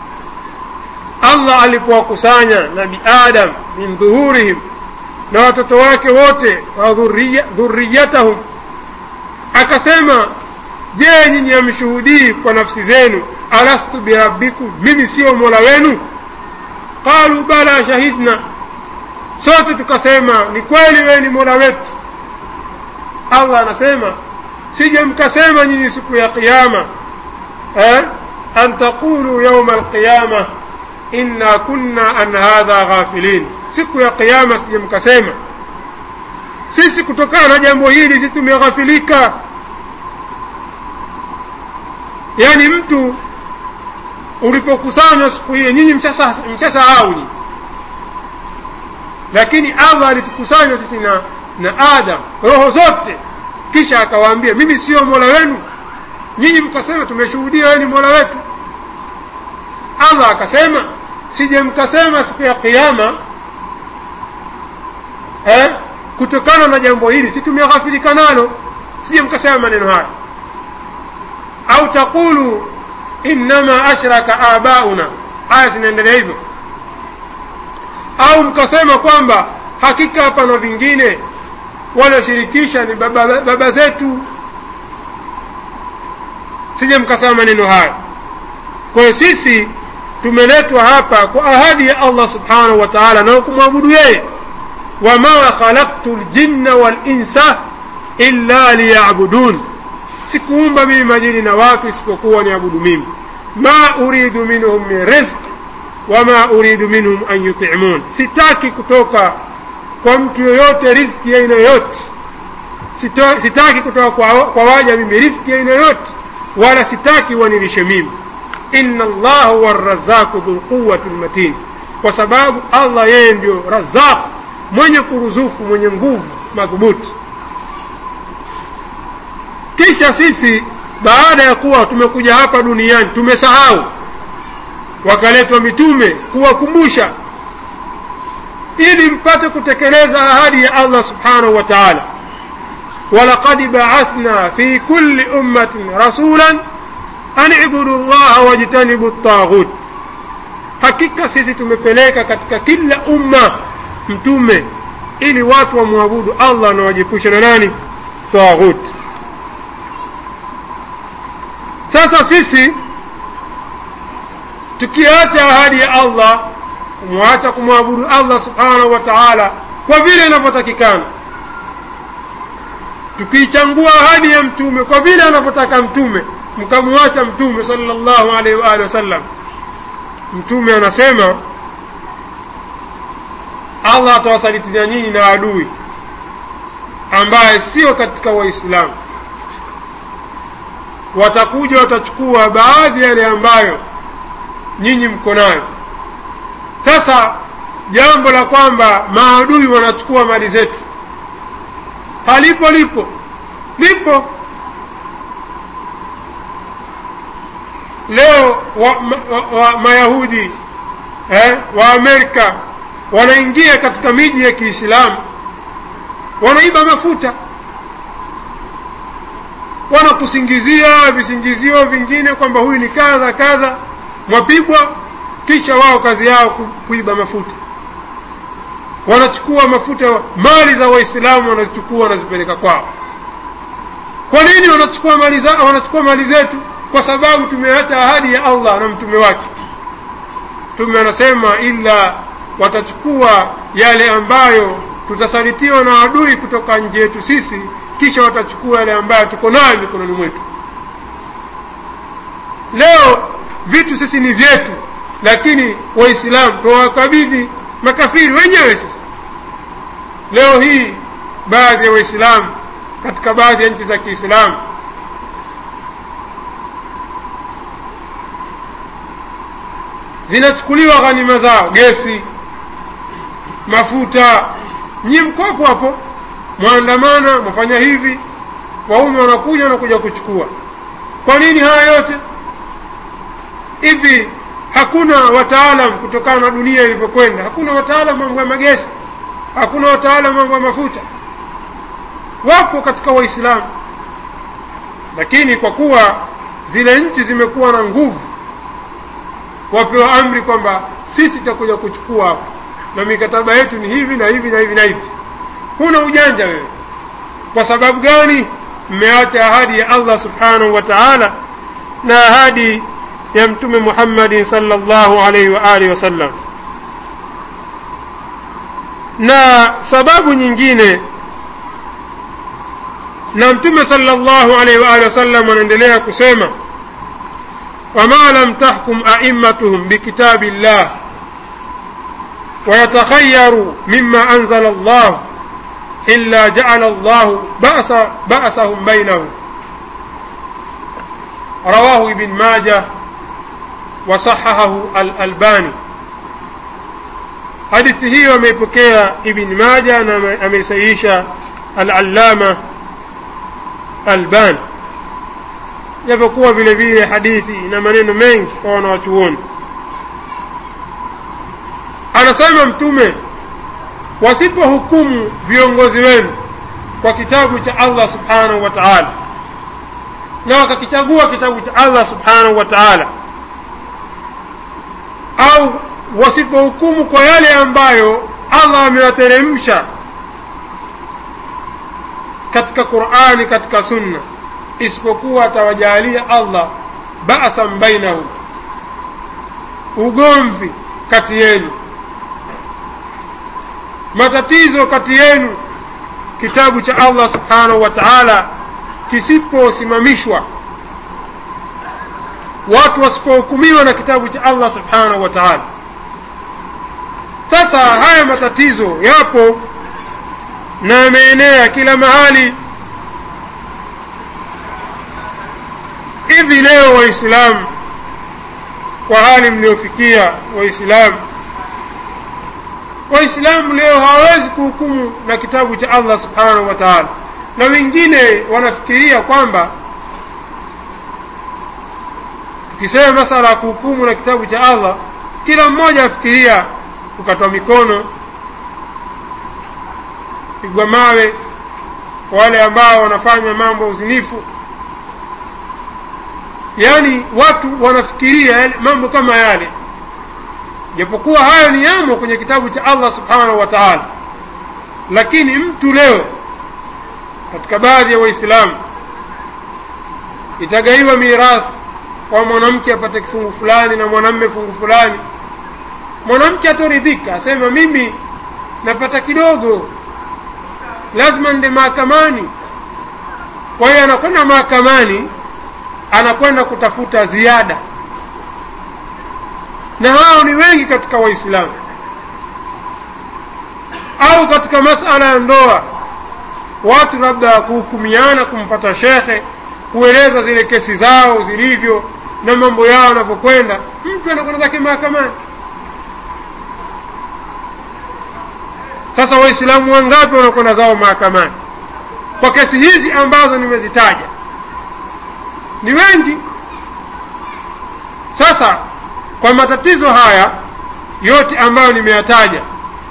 allah alipowakusanya nabi adam min dhuhurihim na watoto wake wote wa dhuriyatahum akasema je nyinyi hamshuhudii kwa nafsi zenu alastu birabbikum mimi siyo mola wenu qalu bala shahidna sote tukasema ni kweli wewe ni mola wetu allah anasema sije mkasema nyinyi siku ya qiama eh? an taqulu yauma alqiyama inna kunna an hadha ghafilin siku ya qiama sije mkasema sisi kutokana na jambo hili sisi tumeghafilika yaani mtu ulipokusanywa siku hiyo nyinyi mshasahau nyinyi lakini allah alitukusanya sisi na na adam roho zote kisha akawaambia mimi sio mola wenu nyinyi mkasema tumeshuhudia wewe ni mola wetu allah akasema sije mkasema siku ya qiama eh, kutokana na jambo hili si tumeghafilika nalo sije mkasema maneno haya au taqulu innama ashraka abauna aya zinaendelea hivyo au mkasema kwamba hakika hapana vingine walioshirikisha ni baba, baba zetu sije mkasema maneno haya kwa hiyo sisi tumeletwa hapa kwa ahadi ya allah subhanahu wa taala na kumwabudu yeye wama khalaqtu ljinna walinsa illa liyabudun sikuumba mimi majini na watu isipokuwa niabudu mimi ma uridu minhum min rizq wama uridu minhum an yutimun sitaki kutoka kwa mtu yoyote riziki ya aina yoyote Sito- sitaki kutoka kwa, kwa waja mimi riziki ya aina yoyote wala sitaki wanilishe mimi inna allaha huwa razaku dhulquwati lmatin kwa sababu allah yeye ndio razaq mwenye kuruzuku mwenye nguvu madhubuti kisha sisi baada ya kuwa tumekuja hapa duniani tumesahau wakaletwa mitume kuwakumbusha ili mpate kutekeleza ahadi ya allah subhanahu wa taala walaqad baathna fi kulli ummatin rasulan an ibudu llaha wajtanibu ltaghut hakika sisi tumepeleka katika kila umma mtume ili watu wamwabudu allah na wajiepushe na nani taghut sasa sisi tukiacha ahadi ya allah kumwacha kumwabudu allah subhanahu wa taala kwa vile inavyotakikana tukiichangua ahadi ya mtume kwa vile anavyotaka mtume mkamwacha mtume salllahu alaihi waalihi wasallam mtume anasema allah atawasalitinia nyinyi na adui ambaye sio katika waislamu watakuja watachukua baadhi yale ambayo nyinyi mko nayo sasa jambo la kwamba maadui wanachukua mali zetu halipo lipo lipo leo wa, ma, wa, wa, mayahudi eh, wa amerika wanaingia katika miji ya kiislamu wanaiba mafuta wanakusingizia visingizio vingine kwamba huyu ni kadha kadha mwapigwa kisha wao kazi yao ku, kuiba mafuta wanachukua mafuta mali za waislamu wanazichukua wanazipeleka kwao kwa nini wanachukua mali za, wanachukua mali zetu kwa sababu tumeacha ahadi ya allah na mtume wake mtume anasema ila watachukua yale ambayo tutasalitiwa na adui kutoka nje yetu sisi kisha watachukua yale ambayo tuko nayo mikononi mwetu leo vitu sisi ni vyetu lakini waislamu twawakabidhi makafiri wenyewe sisi leo hii baadhi ya waislamu katika baadhi ya nchi za kiislamu zinachukuliwa ghanima zao gesi mafuta nyi mko hapo hapo mwandamana mwafanya hivi waume wanakuja wanakuja kuchukua kwa nini haya yote hivi hakuna wataalam kutokana na dunia ilivyokwenda hakuna wataalam mambo ya magesi hakuna wataalam mambo ya mafuta wapo katika waislamu lakini kwa kuwa zile nchi zimekuwa na nguvu wapewa amri kwamba sisi tutakuja kuchukua hapa na mikataba yetu ni hivi na hivi na hivi na hivi huna ujanja wewe kwa sababu gani mmeacha ahadi ya allah subhanahu wa taala na ahadi ya mtume muhammadin salllahu alaihi wa alihi wasallam na sababu nyingine na mtume salllahu alaihi wa alihi wasallam anaendelea kusema wama lam tahkum aimmatuhum bikitabi llah ويتخيروا مما أنزل الله إلا جعل الله بأس بأسهم بينهم رواه ابن ماجه وصححه الألباني hadithi hiyo ameipokea ibn maja na ameisahihisha alalama alban japokuwa vile vile hadithi ina maneno mengi kwa wanawachuoni anasema mtume wasipohukumu viongozi wenu kwa kitabu cha allah subhanahu wa taala na wakakichagua kitabu cha allah subhanahu wa taala au wasipohukumu kwa yale ambayo allah amewateremsha katika qurani katika sunna isipokuwa atawajalia allah basan bainahum ugomvi kati yenu matatizo kati yenu kitabu cha allah subhanahu wa taala kisiposimamishwa watu wasipohukumiwa na kitabu cha allah subhanahu wa taala sasa haya matatizo yapo na yameenea kila mahali hivi leo waislamu kwa hali mliofikia waislamu waislamu leo hawawezi kuhukumu na kitabu cha allah subhanahu wa taala na wengine wanafikiria kwamba tukisema masala ya kuhukumu na kitabu cha allah kila mmoja afikiria kukatwa mikono pigwa mawe wale ambao wanafanya mambo ya uzinifu yaani watu wanafikiria mambo kama yale japokuwa hayo ni yamo kwenye kitabu cha allah subhanahu wa taala lakini mtu leo katika baadhi ya waislamu itagaiwa mirathi kwa mwanamke apate kifungu fulani na mwanamme fungu fulani mwanamke atoridhika asema mimi napata kidogo lazima nende mahakamani kwa hiyo anakwenda mahakamani anakwenda kutafuta ziada na hao ni wengi katika waislamu au katika masala ya ndoa watu labda kuhukumiana kumfata shekhe kueleza zile kesi zao zilivyo na mambo yao yanavyokwenda mtu anakwenda zake mahakamani sasa waislamu wangapi wanakwenda zao mahakamani kwa kesi hizi ambazo nimezitaja ni wengi sasa kwa matatizo haya yote ambayo nimeyataja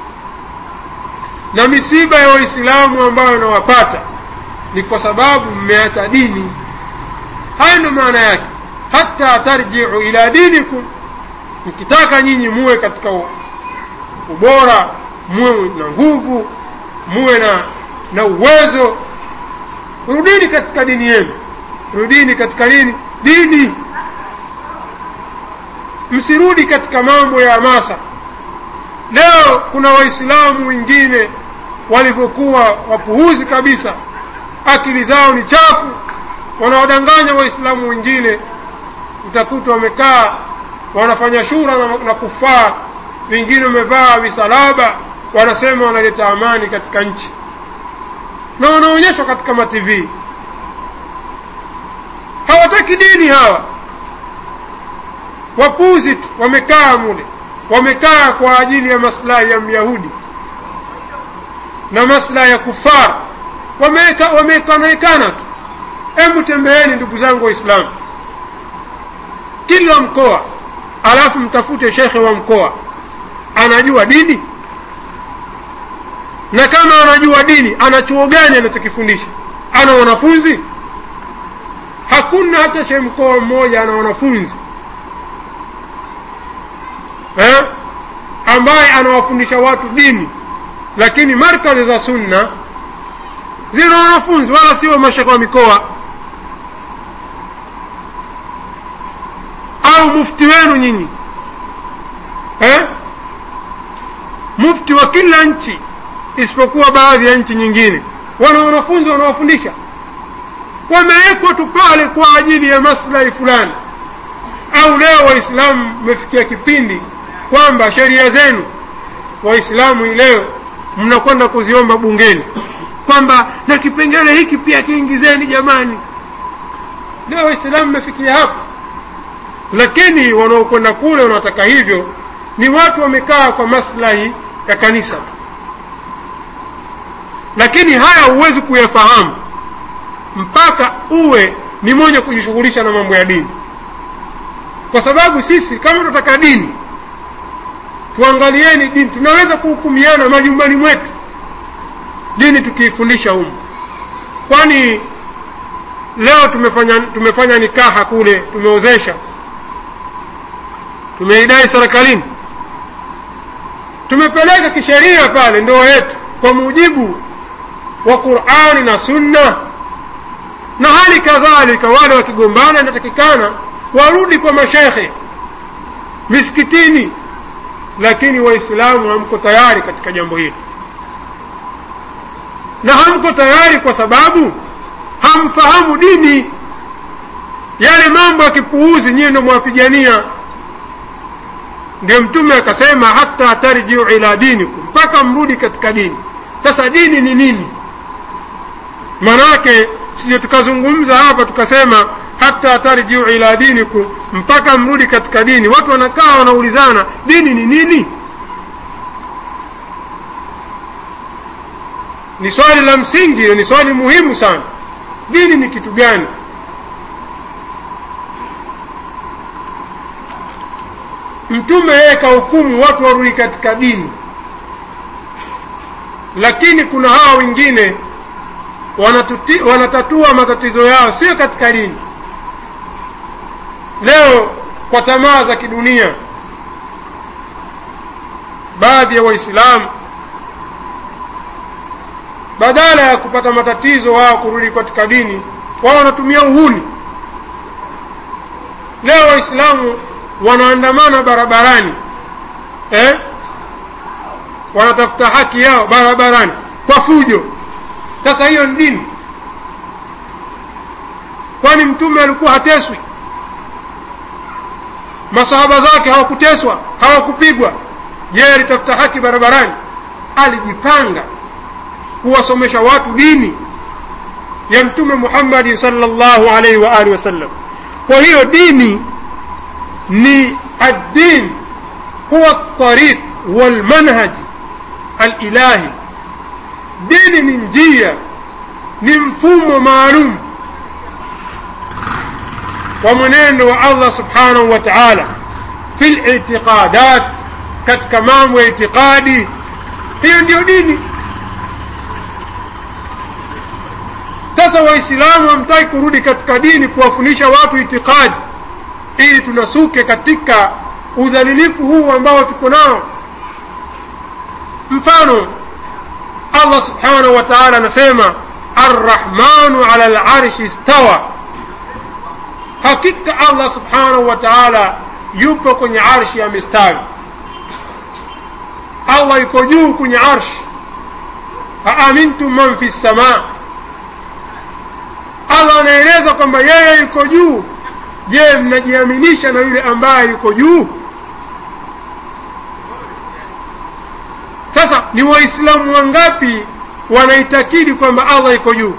na misiba ya waislamu ambayo inawapata ni kwa sababu mmeacha dini haya ndio maana yake hata tarjiu ila dinikum mkitaka nyinyi muwe katika ubora muwe na nguvu muwe na na uwezo rudini katika dini yenu rudini katika nini dini msirudi katika mambo ya hamasa leo kuna waislamu wengine walivyokuwa wapuhuzi kabisa akili zao ni chafu wanawadanganya waislamu wengine utakuta wamekaa wanafanya shura na, na kufaa wengine wamevaa visalaba wanasema wanaleta amani katika nchi na wanaonyeshwa katika matv hawataki dini hawa wapuzi tu wamekaa mule wamekaa kwa ajili ya maslahi ya myahudi na maslahi ya kufar wamekanaekana tu hebu tembeeni ndugu zangu waislamu kila mkoa alafu mtafute shekhe wa mkoa anajua dini na kama anajua dini ana chuo gani anachokifundisha ana wanafunzi hakuna hata shehe mkoa mmoja ana wanafunzi eh? ambaye anawafundisha watu dini lakini markazi za sunna zina wanafunzi wala sio mashekhe wa mikoa au mufti wenu nyinyi eh? mufti wa kila nchi isipokuwa baadhi ya nchi nyingine wana wanafunzi wanawafundisha wamewekwa tu pale kwa ajili ya maslahi fulani au leo waislamu mmefikia kipindi kwamba sheria zenu waislamu leo mnakwenda kuziomba bungeni kwamba na kipengele hiki pia kiingizeni jamani leo waislamu mmefikia hapo lakini wanaokwenda kule wanataka hivyo ni watu wamekaa kwa maslahi ya kanisa lakini haya huwezi kuyafahamu mpaka uwe ni mwenye kujishughulisha na mambo ya dini kwa sababu sisi kama tunataka dini tuangalieni dini tunaweza kuhukumiana majumbani mwetu dini tukiifundisha humu kwani leo tumefanya tumefanya nikaha kule tumeozesha tumeidai serikalini tumepeleka kisheria pale ndoa yetu kwa mujibu wa qurani na sunna na hali kadhalika wale wakigombana inatakikana warudi kwa mashekhe misikitini lakini waislamu hamko tayari katika jambo hili na hamko tayari kwa sababu hamfahamu dini yale mambo ya kipuuzi nyiye ndo mwapigania ndio mtume akasema hata tarjiu ila dinikum mpaka mrudi katika dini sasa dini ni nini manake sije tukazungumza hapa tukasema hata tarjiu ila dinikum mpaka mrudi katika dini watu wanakaa wanaulizana dini ni nini ni swali la msingi ni swali muhimu sana dini ni kitu gani mtume yeye kahukumu watu warudi katika dini lakini kuna hawa wengine wanatuti, wanatatua matatizo yao sio katika dini leo kwa tamaa za kidunia baadhi ya waislamu badala ya kupata matatizo wao kurudi katika dini wao wanatumia uhuni leo waislamu wanaandamana barabarani eh? wanatafuta haki yao barabarani kwa fujo sasa hiyo ni dini kwani mtume alikuwa hateswi masahaba zake hawakuteswa hawakupigwa je alitafuta haki barabarani alijipanga kuwasomesha watu dini ya mtume muhammadi salllahu alaihi wa alihi wasallam kwa hiyo dini ni addin huwa tariq walmanhaj alilahi dini ni njia ni mfumo maalum wa mwenendo wa allah subhanahu wa taala fi litiqadat katika mambo ya itiqadi hiyo ndiyo dini sasa waislamu hamtaki kurudi katika dini kuwafundisha watu itikadi ili tunasuke katika udhalilifu huu ambao tuko nao mfano allah subhanahu wa taala anasema arrahmanu ala larshi stawa hakika allah subhanahu wa taala yupo kwenye arshi amestawi allah yuko juu kwenye arshi aamintum man fi lsamaa allah anaeleza kwamba yeye yuko juu je mnajiaminisha na yule ambaye yuko juu sasa ni waislamu wangapi wanaitakidi kwamba allah iko juu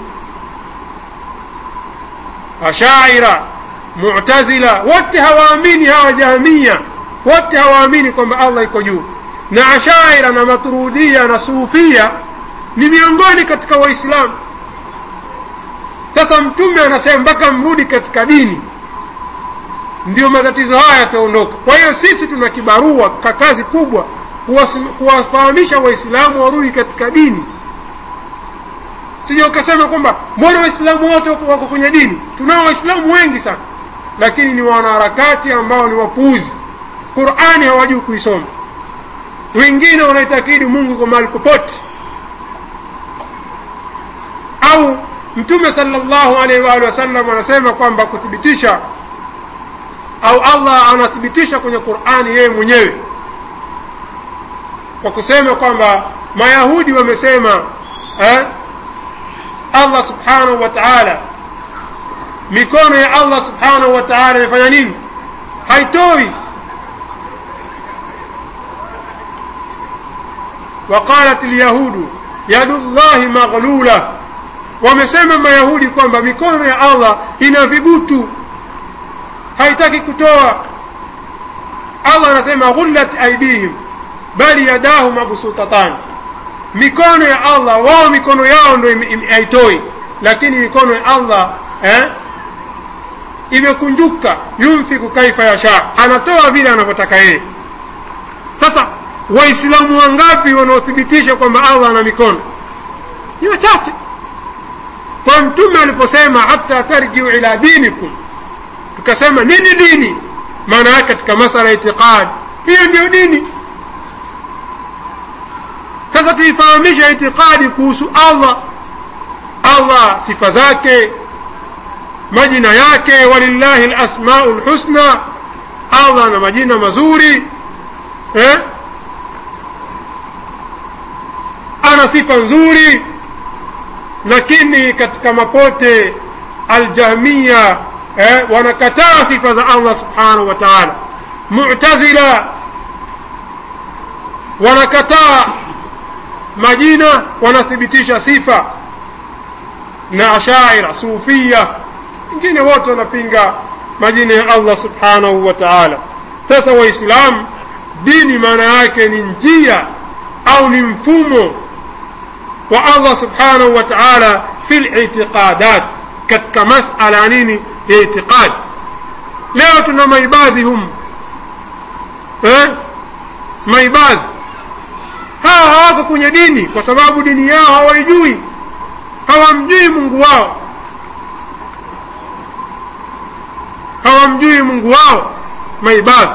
ashaira mutazila wote hawaamini hawa jahamia wote hawaamini kwamba allah iko juu na ashaira na maturudia na sufia ni miongoni katika waislamu sasa mtume anasema mpaka mrudi katika dini ndio matatizo haya yataondoka kwa hiyo sisi tuna kibarua ka kazi kubwa kuwafahamisha waislamu warudi katika dini sija ukasema kwamba mbona waislamu wote wako kwenye dini tunao waislamu wengi sana lakini ni wanaharakati ambao ni wapuuzi qurani hawajui kuisoma wengine wanaitakidi mungu kwa mahali popote au mtume salllahu alaihi waalihi wasallam anasema kwamba kuthibitisha au allah anathibitisha kwenye qurani yeye mwenyewe kwa kusema kwamba mayahudi wamesema eh, allah subhanahu wa taala mikono ya allah subhanahu wa taala imefanya nini haitoi waqalat lyahudu yadu llahi maghlula wamesema mayahudi kwamba mikono ya allah ina vigutu haitaki kutoa allah anasema ghullat aidihim bali yadahu mabsutatan mikono ya allah wao mikono yao ndo haitoi lakini mikono ya allah eh, imekunjuka yumfiku kaifa yasha anatoa vile anavyotaka yeye sasa waislamu wangapi wanaothibitisha kwamba allah ana mikono ni wachache kwa mtume aliposema hata tarjiu ila dinikum tukasema nini dini maana yake katika masala ya itiqadi hiyo ndiyo dini sasa tuifahamisha itiqadi kuhusu allah allah sifa zake majina yake walillahi lasmau lhusna allah na majina mazuri eh? ana sifa nzuri lakini katika mapote aljahmiya eh, wanakataa sifa za allah subhanahu wa taala mutazila wanakataa majina wanathibitisha sifa na ashaira sufia wengine wote wanapinga majina ya allah subhanahu wa taala sasa waislamu dini maana yake ni njia au ni mfumo wa allah subhanahu wa taala fi litiqadat katika masala ya nini ya itiqad leo tuna maibadhi hum eh? maibadhi hawa hawako kwenye dini kwa sababu dini yao hawaijui hawamjui mungu wao hawamjui mungu wao maibadhi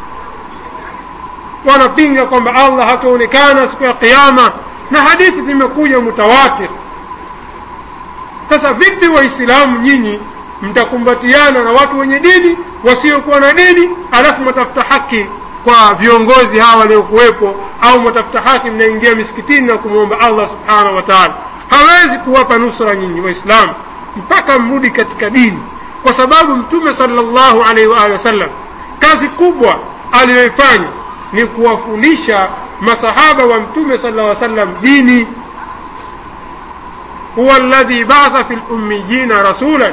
wanapinga kwamba allah hataonekana siku ya qiama na hadithi zimekuja mutawatir sasa vipi waislamu nyinyi mtakumbatiana na watu wenye dini wasiokuwa na dini alafu mwatafuta haki kwa viongozi hawa waliokuwepo au mwatafuta haki mnaingia misikitini na kumwomba allah subhanahu wa taala hawezi kuwapa nusra nyinyi waislamu mpaka mrudi katika dini kwa sababu mtume salllahu alaihi waalihi wasallam kazi kubwa aliyoifanya ni kuwafundisha masahaba wa mtume sala llaw sallam dini huwa ladhi batha fi lummiyina rasulan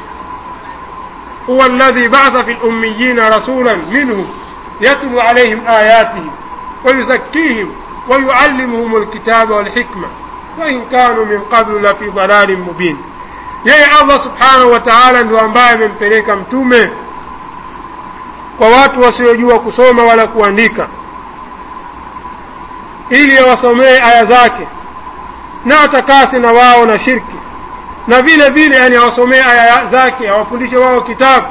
huwa ladhi batha fi lummiyina rasulan minhum yatlu alaihim ayatihim ويزكيهم ويعلمهم الكتاب والحكمة وإن كانوا من قبل لفي ضلال مبين yeye allah subhanahu wa taala ndio ambaye amempeleka mtume kwa watu wasiojua kusoma wala kuandika ili awasomee aya zake na atakase na wao na shirki na vile vile yani awasomee aya zake awafundishe wao kitabu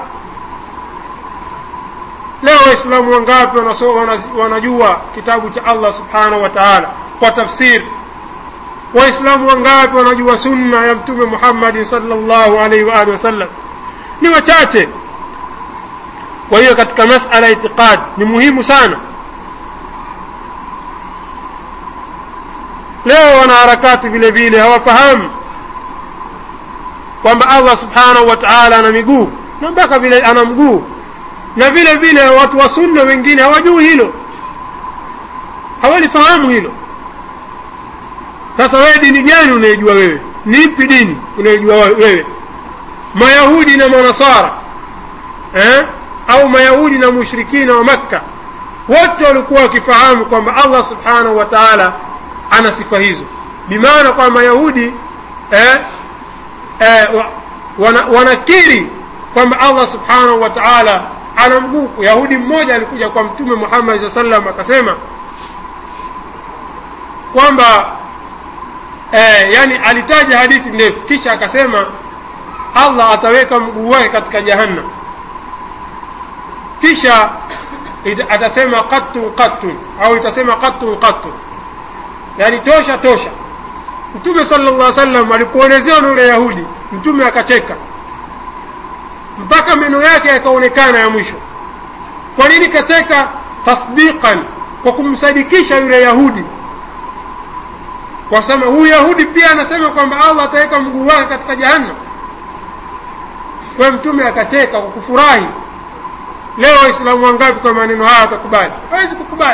leo waislamu wangapi wanajua kitabu cha allah subhanahu wa taala kwa tafsiri waislamu wangapi wanajua sunna ya mtume muhammadin salllahu alaihi waalihi wasallam ni wachache kwa hiyo katika masala ya itiqad ni muhimu sana leo wanaharakati vile vile hawafahamu kwamba allah subhanahu wa taala ana miguu na mpaka vile ana mguu na vile vile watu wa sunna wengine hawajui hilo hawalifahamu hilo sasa wewe dini gani unaijua wewe ni ipi dini unaijua wewe mayahudi na manasara eh? au mayahudi na mushrikina wa makka wote walikuwa wakifahamu kwamba allah subhanahu wa taala ana sifa hizo bimaana kwamba mayahudi eh, eh, wana, wanakiri kwamba allah subhanahu wa taala ana mguu yahudi mmoja alikuja kwa mtume muhammad saa salam akasema kwamba eh, yani alitaja hadithi ndefu kisha akasema allah ataweka mguu wake katika jahannam kisha atasema qattun qattun au itasema qattun qattun yani tosha tosha mtume sala llah salam alipoelezewa na yule yahudi mtume akacheka mpaka meno yake yakaonekana ya mwisho kwa nini kacheka tasdiqan kwa kumsadikisha yule yahudi kwa sema huyu yahudi pia anasema kwamba allah ataweka mguu wake katika jahannam kwa mtume akacheka kwa kufurahi leo waislamu wangapi kwa maneno haya watakubali hawezi kukubali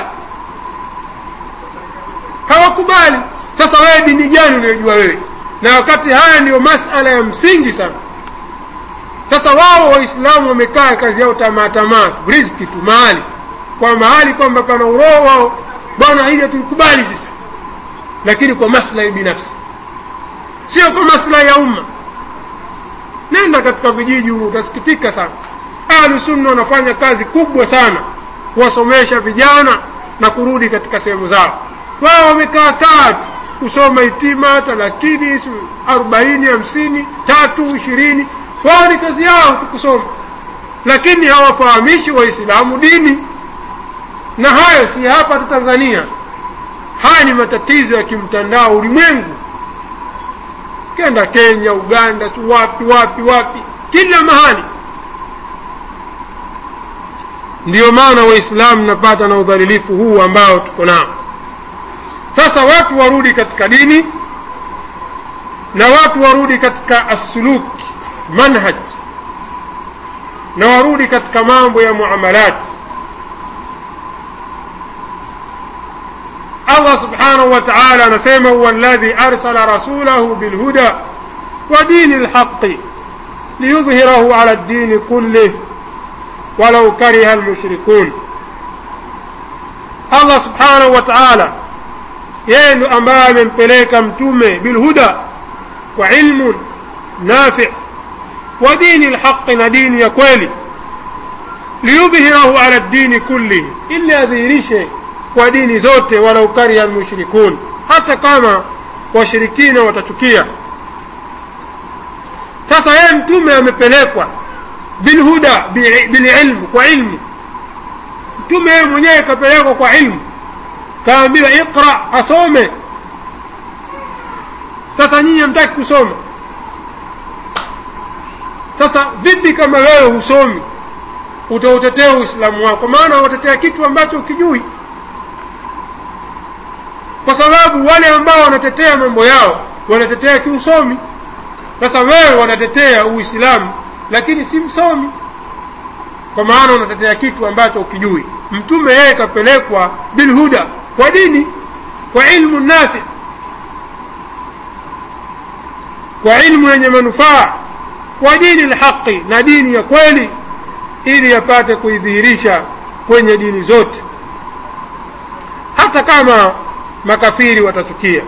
hawakubali sasa wewe dini gani unayojua wewe na wakati haya ndiyo masala ya msingi sana sasa wao waislamu wamekaa kazi yao tamaa tamaa riziki tu mahali kwa mahali kwamba pana uroho wao bwana hili tulikubali sisi lakini kwa maslahi binafsi sio kwa maslahi ya umma nenda katika vijiji humu utasikitika sana ahlu sunna wanafanya kazi kubwa sana kuwasomesha vijana na kurudi katika sehemu zao wao wamekaa kaa tu kusoma itima talakini arobaini hamsini tatu ishirini wao ni kazi yao tu kusoma lakini hawafahamishi waislamu dini na hayo si hapa tu tanzania haya ni matatizo ya kimtandao ulimwengu kenda kenya uganda si wapi wapi wapi kila mahali ndiyo maana waislamu napata na udhalilifu huu ambao tuko nao sasa watu warudi katika dini na watu warudi katika assuluk manhaj na warudi katika mambo ya muamalat allah subhanahu wa taala anasema huwa alladhi arsala rasulahu bilhuda wa dini lhaqi liyudhhirahu ala ddini kullih walau kariha almushrikun allah subhanahu wa taala yeye ndo ambaye amempeleka mtume bilhuda kwa ilmun nafi wa dini lhaqi na dini ya kweli liyudhhirahu ala ddini kullihi ili adhihirishe kwa dini zote walau kariha almushrikun hata kama washirikina watachukia sasa yeye mtume amepelekwa bilhuda bililmu kwa ilmu mtume yeye mwenyewe kapelekwa kwa ilmu kaambiwa iqra asome sasa nyinyi hamtaki kusoma sasa vipi kama wewe husomi utautetea uislamu wako maana watetea kitu ambacho ukijui kwa sababu wale ambao wanatetea mambo yao wanatetea kiusomi sasa wewe wanatetea uislamu lakini si msomi kwa maana unatetea kitu ambacho ukijui mtume yeye kapelekwa bilhuda kwa dini kwa ilmu nafi kwa ilmu yenye manufaa kwa dini lhaqi na dini ya kweli ili yapate kuidhihirisha kwenye dini zote hata kama makafiri watachukia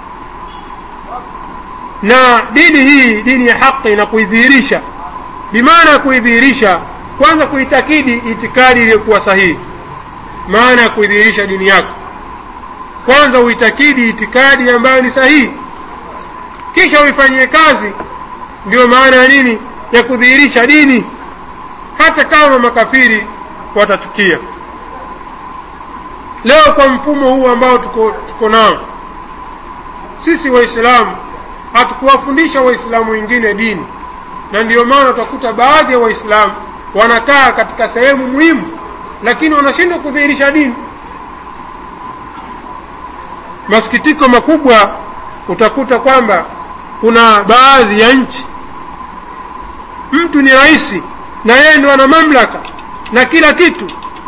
na dini hii dini ya haqi na kuidhihirisha bimaana ya kuidhihirisha kwanza kuitakidi itikadi iliyokuwa sahihi maana ya kuidhihirisha dini yako kwanza uitakidi itikadi ambayo ni sahihi kisha uifanyie kazi ndiyo maana ya nini ya kudhihirisha dini hata kama makafiri watachukia leo kwa mfumo huu ambao tuko, tuko nao sisi waislamu hatukuwafundisha waislamu wengine dini na ndiyo maana utakuta baadhi ya waislamu wanakaa katika sehemu muhimu lakini wanashindwa kudhihirisha dini masikitiko makubwa utakuta kwamba kuna baadhi ya nchi mtu ni rais na yeye ndo ana mamlaka na kila kitu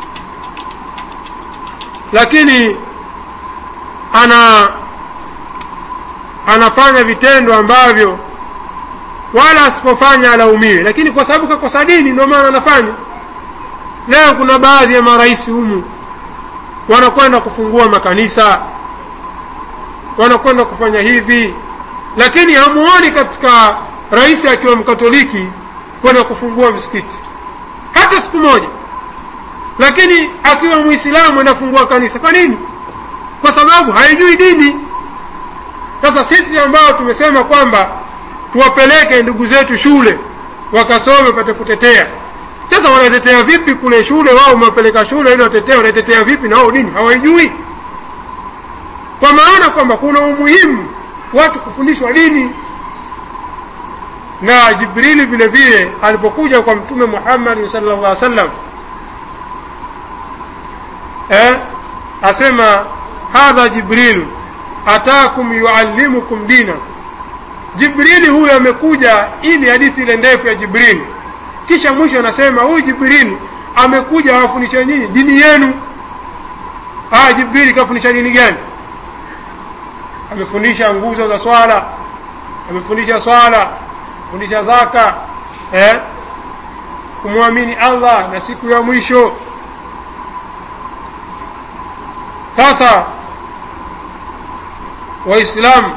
lakini ana anafanya vitendo ambavyo wala asipofanya alaumiwe lakini kwa sababu kakosa dini ndio maana anafanya leo kuna baadhi ya marais humu wanakwenda kufungua makanisa wanakwenda kufanya hivi lakini hamuoni katika rais akiwa mkatoliki kwenda kufungua msikiti hata siku moja lakini akiwa mwislamu anafungua kanisa kwa nini kwa sababu haijui dini sasa sisi ambao tumesema kwamba tuwapeleke ndugu zetu shule wakasome pate kutetea sasa wanatetea vipi kule shule wao umewapeleka shule ili watetea wanatetea vipi na wao dini hawaijui kwa maana kwamba kuna umuhimu watu kufundishwa dini na jibrili vile vile alipokuja kwa mtume muhammadi sala llah alih sallam eh, asema hadha jibrilu atakum yuallimukum dinakum jibrili huyu amekuja ili hadithi ile ndefu ya jibrili kisha mwisho anasema huyu jibrili amekuja awafundisha nyinyi dini yenu ah jibrili kafundisha dini gani amefundisha nguzo za swala amefundisha swala fundisha zaka eh? kumwamini allah na siku ya mwisho sasa waislamu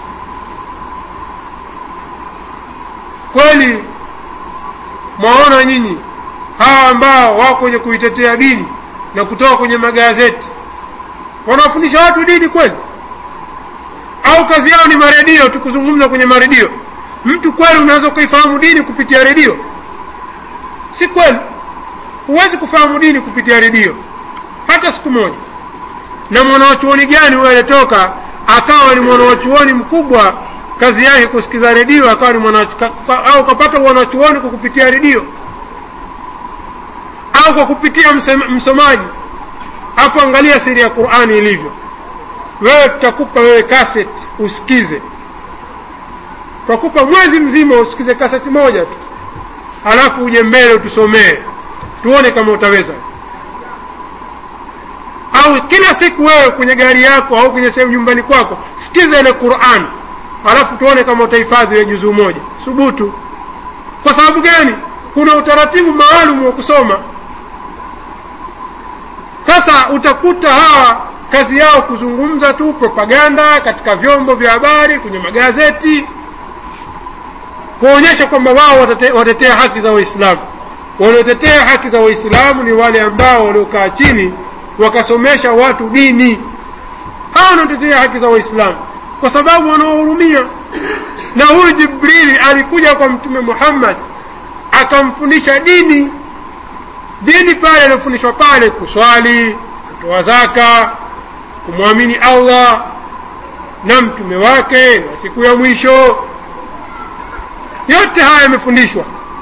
kweli mwaona nyinyi hawa ambao wako kwenye kuitetea dini na kutoka kwenye magazeti wanawafundisha watu dini kweli au kazi yao ni maredio tu kuzungumza kwenye maredio mtu kweli unaweza ukaifahamu dini kupitia redio si kweli huwezi kufahamu dini kupitia redio hata siku moja na mwanawachuoni gani huyo alitoka akawa ni mwanawachuoni mkubwa kazi yake kusikiza redio akawa ni mwana au kapata mwanachuoni kwa kupitia redio au kwa kupitia msomaji afu angalia siri ya qurani ilivyo wewe tutakupa wewe kaset usikize twakupa mwezi mzima usikize kaseti moja tu halafu uje mbele utusomee tuone kama utaweza au kila siku wewe kwenye gari yako au kwenye sehemu nyumbani kwako sikiza ile quran halafu tuone kama utahifadhi ile juzuu moja thubutu kwa sababu gani kuna utaratibu maalum wa kusoma sasa utakuta hawa kazi yao kuzungumza tu propaganda katika vyombo vya habari kwenye magazeti kuonyesha kwamba wao watate, watetea haki za waislamu wanaotetea haki za waislamu ni wale ambao waliokaa chini wakasomesha watu dini hawa wanaotetea haki za waislamu kwa sababu wanawahurumia na huyu jibrili alikuja kwa mtume muhammad akamfundisha dini dini pale aliyofundishwa pale kuswali kutoa zaka kumwamini allah na mtume wake na siku ya mwisho yote haya yamefundishwa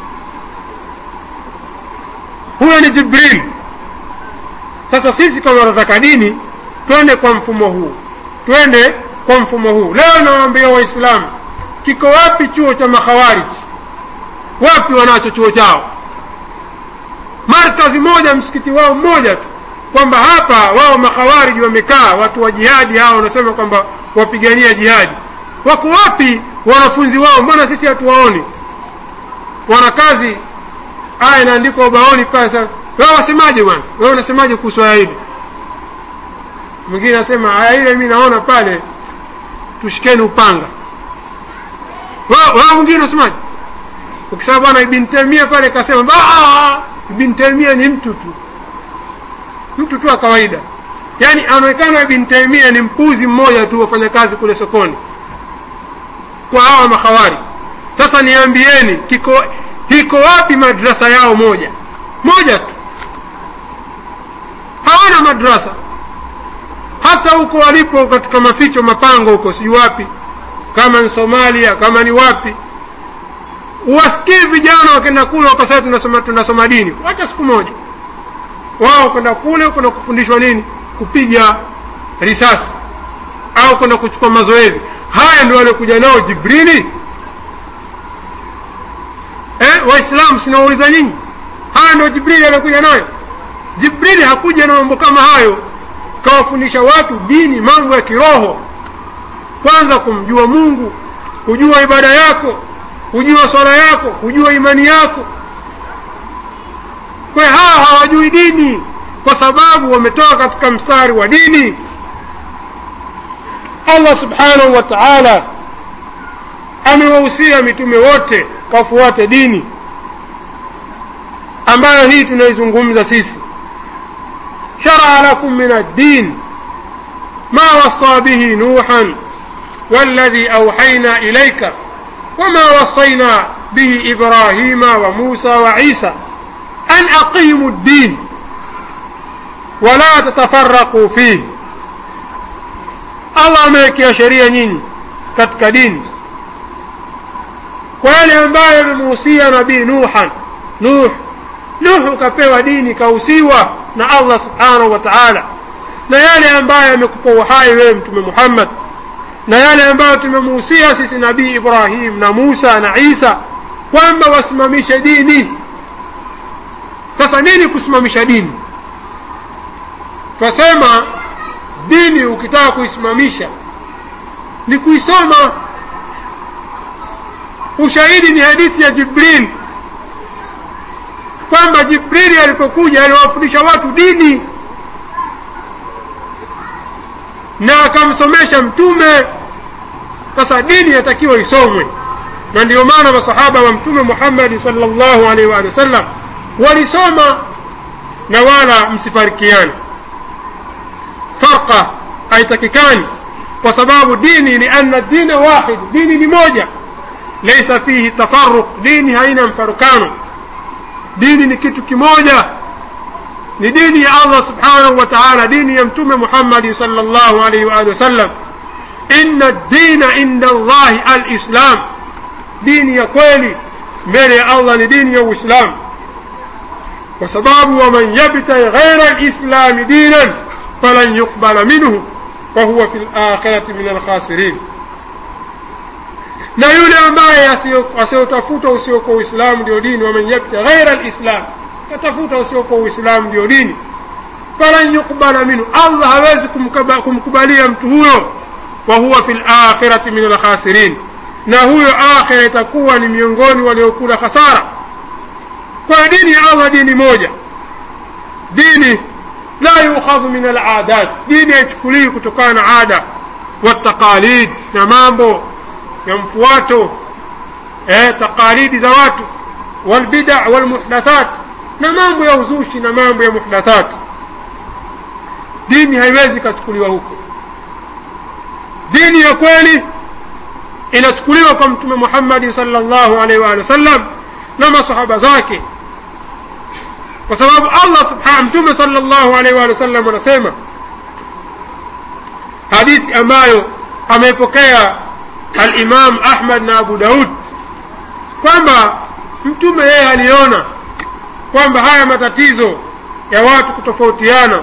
huyo ni jibril sasa sisi kama tunataka dini twende kwa mfumo huu twende kwa mfumo huu leo nawaambia waislamu kiko wapi chuo cha makhawariji wapi wanacho chuo chao markazi moja msikiti wao mmoja tu kwamba hapa wao makhawariji wamekaa watu wa jihadi hao wanasema kwamba wapigania jihadi wako wapi wanafunzi wao mbona sisi hatuwaoni wana kazi aya inaandikwa ubaoni pale sasa wewe wasemaje bwana wewe unasemaje kuhusu aya hili mwingine anasema aya ile mimi naona pale tushikeni upanga wewe mwingine unasemaje ukisema bwana ibn Taimia pale kasema ibn Taimia ni mtu tu mtu tu wa kawaida yaani anaonekana ibn Taimia ni mpuzi mmoja tu wafanya kazi kule sokoni kwa hawa makhawari sasa niambieni kiko iko wapi madrasa yao moja moja tu hawana madrasa hata huko walipo katika maficho mapango huko sijui wapi kama ni somalia kama ni wapi uwasikii vijana wakenda kule wakasema tunasoma tunasoma dini wacha siku moja wao kwenda kule kwenda kufundishwa nini kupiga risasi au kwenda kuchukua mazoezi haya ndio waliokuja nao jibrili eh, waislamu sinawauliza nyinyi haya ndio jibrili aliokuja nayo jibrili hakuja na mambo kama hayo kawafundisha watu dini mambo ya kiroho kwanza kumjua mungu kujua ibada yako kujua swala yako kujua imani yako kwa hawa hawajui dini kwa sababu wametoka katika mstari wa dini allah subhanahu wa taala amewahusia mitume wote kafuate dini ambayo hii tunaizungumza sisi sharaa lakum min addin ma wasa bihi nuhan والذي أوحينا إليك وما وصينا به إبراهيم وموسى وعيسى أن أقيموا الدين ولا تتفرقوا فيه الله amewekea sheria nyinyi katika dini kwa yale ambayo amemuhusia nabii nuhan nuh nuh kapewa dini kahusiwa na allah subhanahu wa taala na yale ambayo amekupa uhai wewe mtume muhammad na yale ambayo tumemuhusia sisi nabii ibrahim na musa na isa kwamba wasimamishe dini sasa nini kusimamisha dini twasema dini ukitaka kuisimamisha ni kuisoma ushahidi ni hadithi ya jibril kwamba jibrili alipokuja aliwafundisha watu dini na akamsomesha mtume sasa dini yatakiwa isomwe na ndio maana masahaba wa mtume muhammadi salllahu alaihi waalihi wasallam walisoma na wala msifarikiane farqa haitakikani kwa sababu dini lianna dina wahid dini ni moja laisa fihi tafaruq dini haina mfarukano dini ni kitu kimoja ni dini ya allah subhanahu wa taala dini ya mtume muhammadi sal llahu alaihi waalihi wasallam inna dina inda allahi alislam dini ya kweli mbele ya allah ni dini ya uislamu kwa sababu waman yabtaghi ghaira lislami dinan falan yuqbala minhu wahuwa fi lakhirati min alkhasirin na yule ambaye asiyotafuta usiokuwa uislamu ndio dini waman yabta ghaira lislam katafuta usiokuwa uislamu ndio dini falan yuqbala minhu allah hawezi kumkubalia mtu huyo wa huwa fi lakhirati min alkhasirin na huyo akhira itakuwa ni miongoni waliokula hasara kwa dini ya allah dini moja dini la yukhadhu min aladat dini haichukuliwi kutokana na ada wataqalid na mambo ya mfuato eh, taqalidi za watu walbida walmuhdathat na mambo ya uzushi na mambo ya muhdathat dini haiwezi ikachukuliwa huko dini ya kweli inachukuliwa kwa mtume muhammadi salllahu alaihi waalihi wasallam na masahaba zake kwa sababu allah subhanahu mtume salllahu alaihi waalihi wasallam anasema hadithi ambayo ameipokea alimam ahmad na abu daud kwamba mtume yeye aliona kwamba haya matatizo ya watu kutofautiana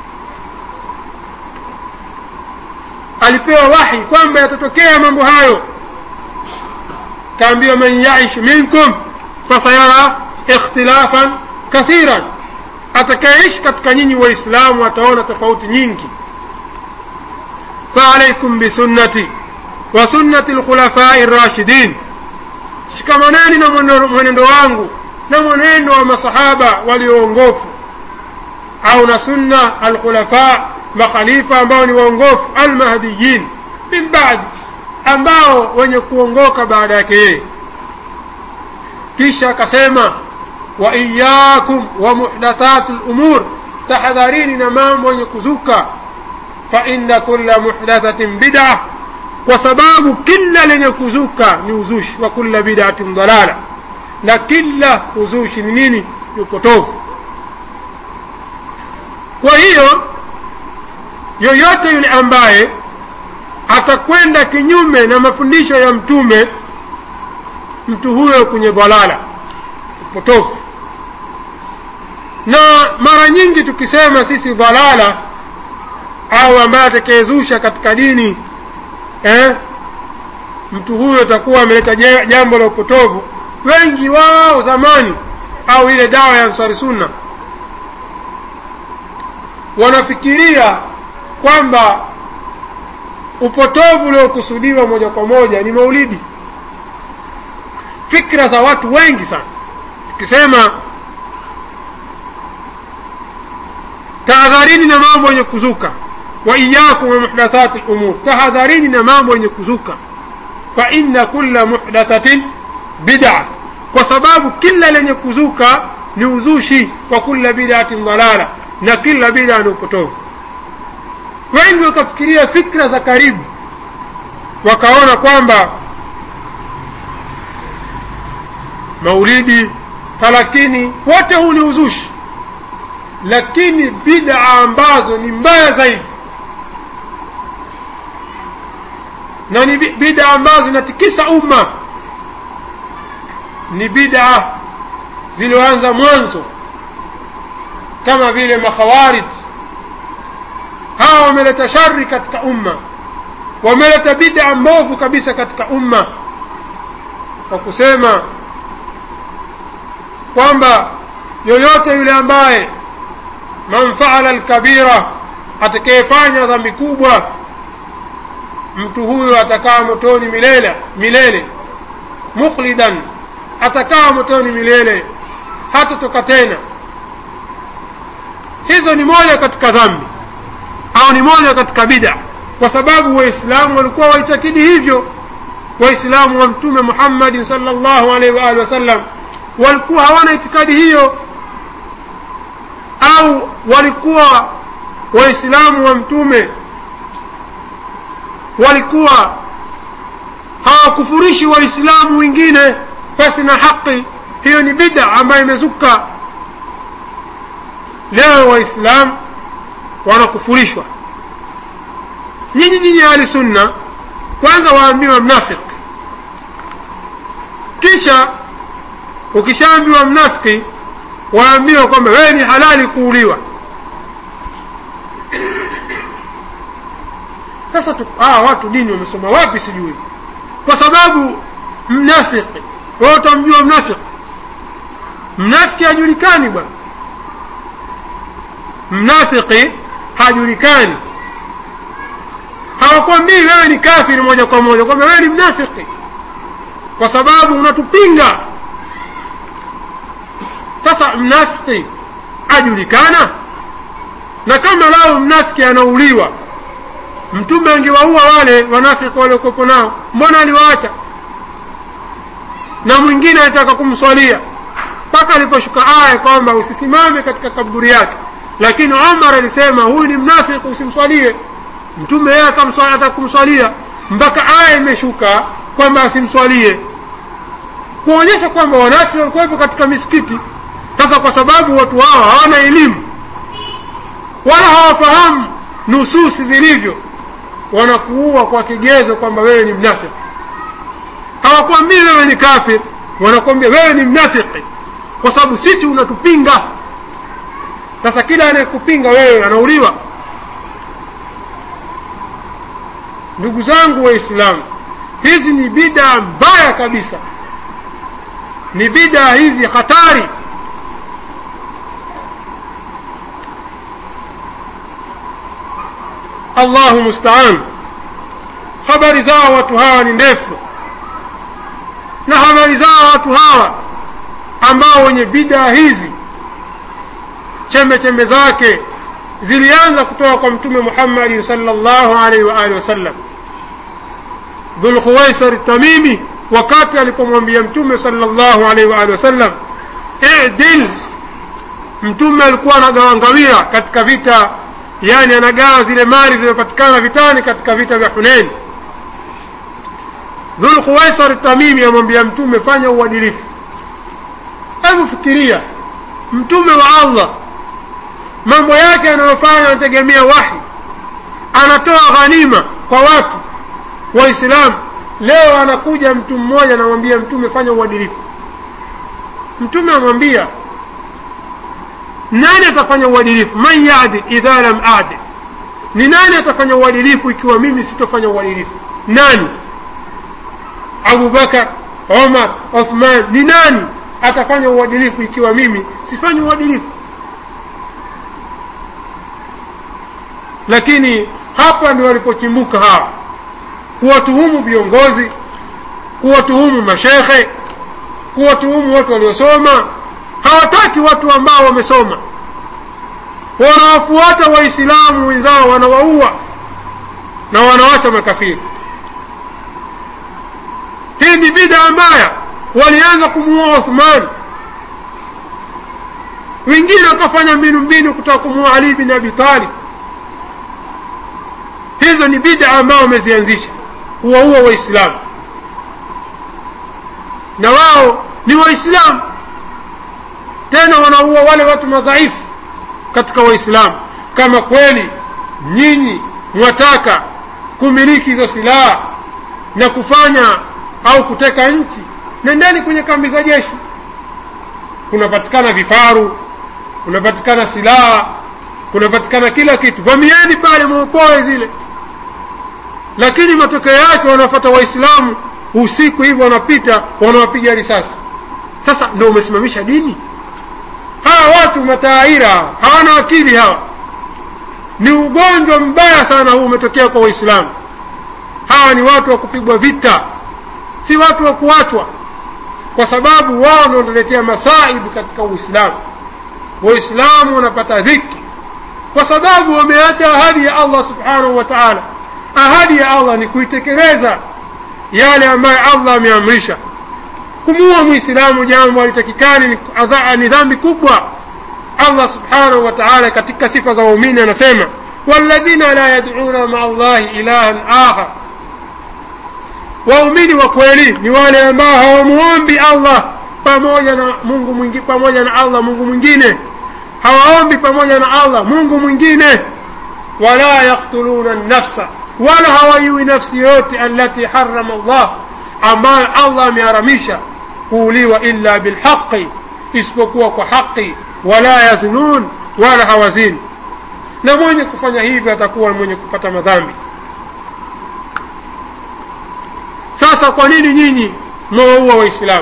alipewa wahi kwamba yatatokea mambo hayo kaambiwa man yaish minkum fasayara ikhtilafan kathiran atakayeishi katika nyinyi waislamu ataona tofauti nyingi faalaikum bisunnati wa sunnati lkhulafai rashidin shikamaneni na mwenendo wangu na mwenendo wa masahaba walioongofu au na sunna alkhulafa makhalifa ambao ni waongofu almahdiyin min badi ambao wenye kuongoka baada yake yeye kisha akasema wa iyakum wa muhdathati lumur tahadharini na mambo yenye kuzuka fa inna kulla muhdathatin bid'a kwa sababu kila lenye kuzuka ni uzushi wa kulla bid'atin dalala na kila uzushi ni nini ni upotofu kwa hiyo yoyote yule ambaye atakwenda kinyume na mafundisho ya mtume mtu huyo kwenye dhalala upotofu na mara nyingi tukisema sisi dhalala au ambaye atakayezusha katika dini eh, mtu huyo atakuwa ameleta jambo la upotovu wengi wao zamani au ile dawa ya ansari sunna wanafikiria kwamba upotovu uliokusudiwa moja kwa moja ni maulidi fikra za watu wengi sana tukisema tahadharini na mambo yenye kuzuka wa iyakum wa muhdathati lumur tahadharini na mambo yenye kuzuka fa inna kulla muhdathatin bid'a kwa sababu kila lenye kuzuka ni uzushi wa kulla bid'atin dalala na kila bid'a ni upotovu wengi wakafikiria fikra za karibu wakaona kwamba maulidi talakini wote huu ni uzushi lakini bid'a ambazo ni mbaya zaidi na ni bid'a ambazo zinatikisa umma ni bid'a zilizoanza mwanzo kama vile makhawarij hawa wameleta shari katika umma wameleta bid'a mbovu kabisa katika umma kwa kusema kwamba yoyote yule ambaye man faala alkabira atakayefanya dhambi kubwa mtu huyo atakaa motoni milele milele mukhlidan atakaa motoni milele hatatoka tena hizo ni moja katika dhambi au ni moja katika bida kwa sababu waislamu walikuwa waitakidi hivyo waislamu wa mtume muhammadin salllahu alaihi waalihi wasallam walikuwa hawana itikadi hiyo au walikuwa waislamu wa mtume walikuwa hawakufurishi waislamu wengine pasi na haki hiyo ni bida ambayo imezuka leo waislamu wanakufurishwa nyinyi nyinyi ahli sunna kwanza waambiwa mnafiki kisha ukishaambiwa mnafiki waambiwa kwamba wewe ni halali kuuliwa sasa tu, ah, watu dini wamesoma wapi sijui kwa sababu mnafiki wewe utamjua mnafiki mnafiki hajulikani bwana mnafiki hajulikani hawakwambii wewe ni kafiri moja kwa moja kwamba wewe ni mnafiki kwa sababu unatupinga sasa mnafiki ajulikana na kama lao mnafiki anauliwa mtume angewaua wale wanafiki waliokuwepo nao mbona aliwaacha na mwingine anataka kumswalia mpaka aliposhuka aya kwamba usisimame katika kaburi yake lakini omar alisema huyu ni mnafiki usimswalie mtume yeye ataka kumswalia mpaka aya imeshuka kwamba asimswalie kuonyesha kwamba wanafiki walikuwepo katika misikiti sasa kwa sababu watu hawa hawana elimu wala hawafahamu nususi zilivyo wanakuua kwa kigezo kwamba wewe ni mnafiki hawakwambii wewe ni kafir wanakwambia wewe ni mnafiki kwa sababu sisi unatupinga sasa kila anayekupinga wewe anauliwa ndugu zangu waislamu hizi ni bidaa mbaya kabisa ni bidaa hizi hatari allahu mustaan habari zao watu hawa ni ndefu na habari zao watu hawa ambao wenye bidaa hizi chembe chembe zake zilianza kutoka kwa mtume muhammadin salllahu alaihi waalihi wasallam dhulkhuwaisar tamimi wakati alipomwambia mtume salllahu alaihi waalihi wasallam idil mtume alikuwa anagawa ngawira katika vita yani anagawa zile mali zimepatikana vitani katika vita vya hunein dhulkhuwaisar tamimi amwambia mtume fanya uadilifu hebu fikiria mtume wa allah mambo yake anayofanya anategemea wahi anatoa ghanima kwa watu waislamu leo anakuja mtu mmoja anamwambia mtume fanya uadilifu mtume amwambia nani atafanya uadilifu man yadil idha lam adil ni nani atafanya uadilifu ikiwa mimi sitofanya uadilifu nani abubakar omar uthman ni nani atafanya uadilifu ikiwa mimi sifanyi uadilifu lakini hapa ndio walipochimbuka hawa kuwatuhumu viongozi kuwatuhumu mashekhe kuwatuhumu watu waliosoma hawataki watu ambao wamesoma wanawafuata waislamu wenzao wanawaua na wanawacha makafiri hii ni bida mbaya walianza kumuua uthman wengine wakafanya mbinu mbinu kutoka kumuua ali bin abi talib hizo ni bida ambao wamezianzisha kuwaua waislamu na wao ni waislamu tena wanaua wale watu madhaifu katika waislamu kama kweli nyinyi mwataka kumiliki hizo silaha na kufanya au kuteka nchi nendeni kwenye kambi za jeshi kunapatikana vifaru kunapatikana silaha kunapatikana kila kitu vamieni pale mwokoe zile lakini matokeo yake wanafata waislamu usiku hivyo wanapita wanawapiga risasi sasa ndo umesimamisha dini hawa watu mataaira hawana akili hawa ni ugonjwa mbaya sana huu umetokea kwa waislamu hawa ni watu wa kupigwa vita si watu wa kuachwa kwa sababu wao ndio wanaletea masaibu katika uislamu waislamu wanapata dhiki kwa sababu wameacha ahadi ya allah subhanahu wa taala ahadi ya allah ni kuitekeleza yale ambayo allah ameamrisha kumuua mwislamu jambo alitakikani ni dhambi kubwa allah subhanahu wa taala katika sifa za waumini anasema walladhina la yaduna maa llahi ilahan akhar waumini wa kweli ni wale ambao hawamuombi allah pamoja na mungu mwingi, pamoja na allah mungu mwingine hawaombi pamoja na allah mungu mwingine wala yaktuluna nafsa wala hawaiwi nafsi yote alati harama llah ambayo allah ameharamisha kuuliwa illa bilhaqi isipokuwa kwa haqi wala yaznun wala hawazini na mwenye kufanya hivyo atakuwa mwenye kupata madhambi sasa sasa kwa nini nyinyi mwawaua waislamu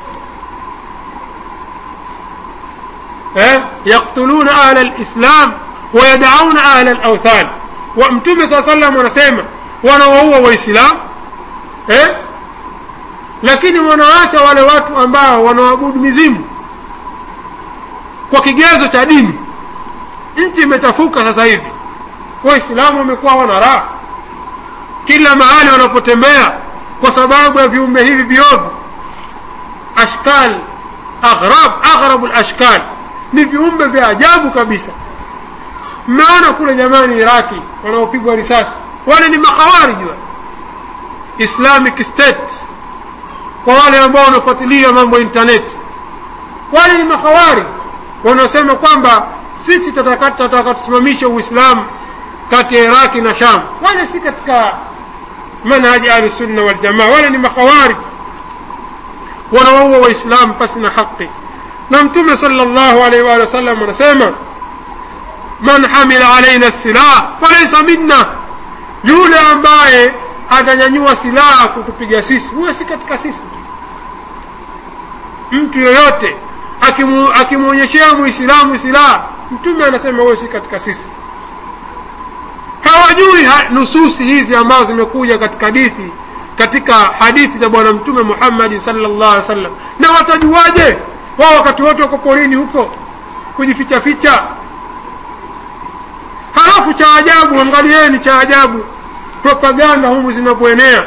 eh? yaktuluna ahla lislam wayadauna ahla lauthan wa mtume saa salam wanasema wanawaua waislamu eh? lakini wanawaacha wale watu ambao wanaabudu mizimu kwa kigezo cha dini nchi imechafuka sasa hivi waislamu wamekuwa wana raha kila mahali wanapotembea kwa sababu ya viumbe hivi viovu ashkal aghrab aghrabu lashkal ni viumbe vya ajabu kabisa mmeona kule jamani iraki wanaopigwa risasi wale ni makhawariji wa islamic state kwa wale ambao wanafuatilia mambo ya intaneti wale ni makhawariji wanaosema kwamba sisi tataka tusimamishe uislamu kati ya iraki na sham wale si katika manhaji ahlusunna waljamaa wale ni makhawarij wanawaua waislamu pasi na haqi na mtume sala llahu alaihi waalihi wasallam anasema man hamila alaina silah falaisa minna yule ambaye atanyanyua silaha kutupiga sisi huyo si katika sisi mtu yoyote akimwonyeshea muislamu silaha mtume anasema huyo si katika sisi hawajui ha, nususi hizi ambazo zimekuja katika hadithi katika hadithi za bwana mtume muhammadi salllah alih wasallam na watajuaje wao wakati wote wako porini huko kujificha ficha halafu cha ajabu angalieni cha ajabu propaganda humu zinapoenea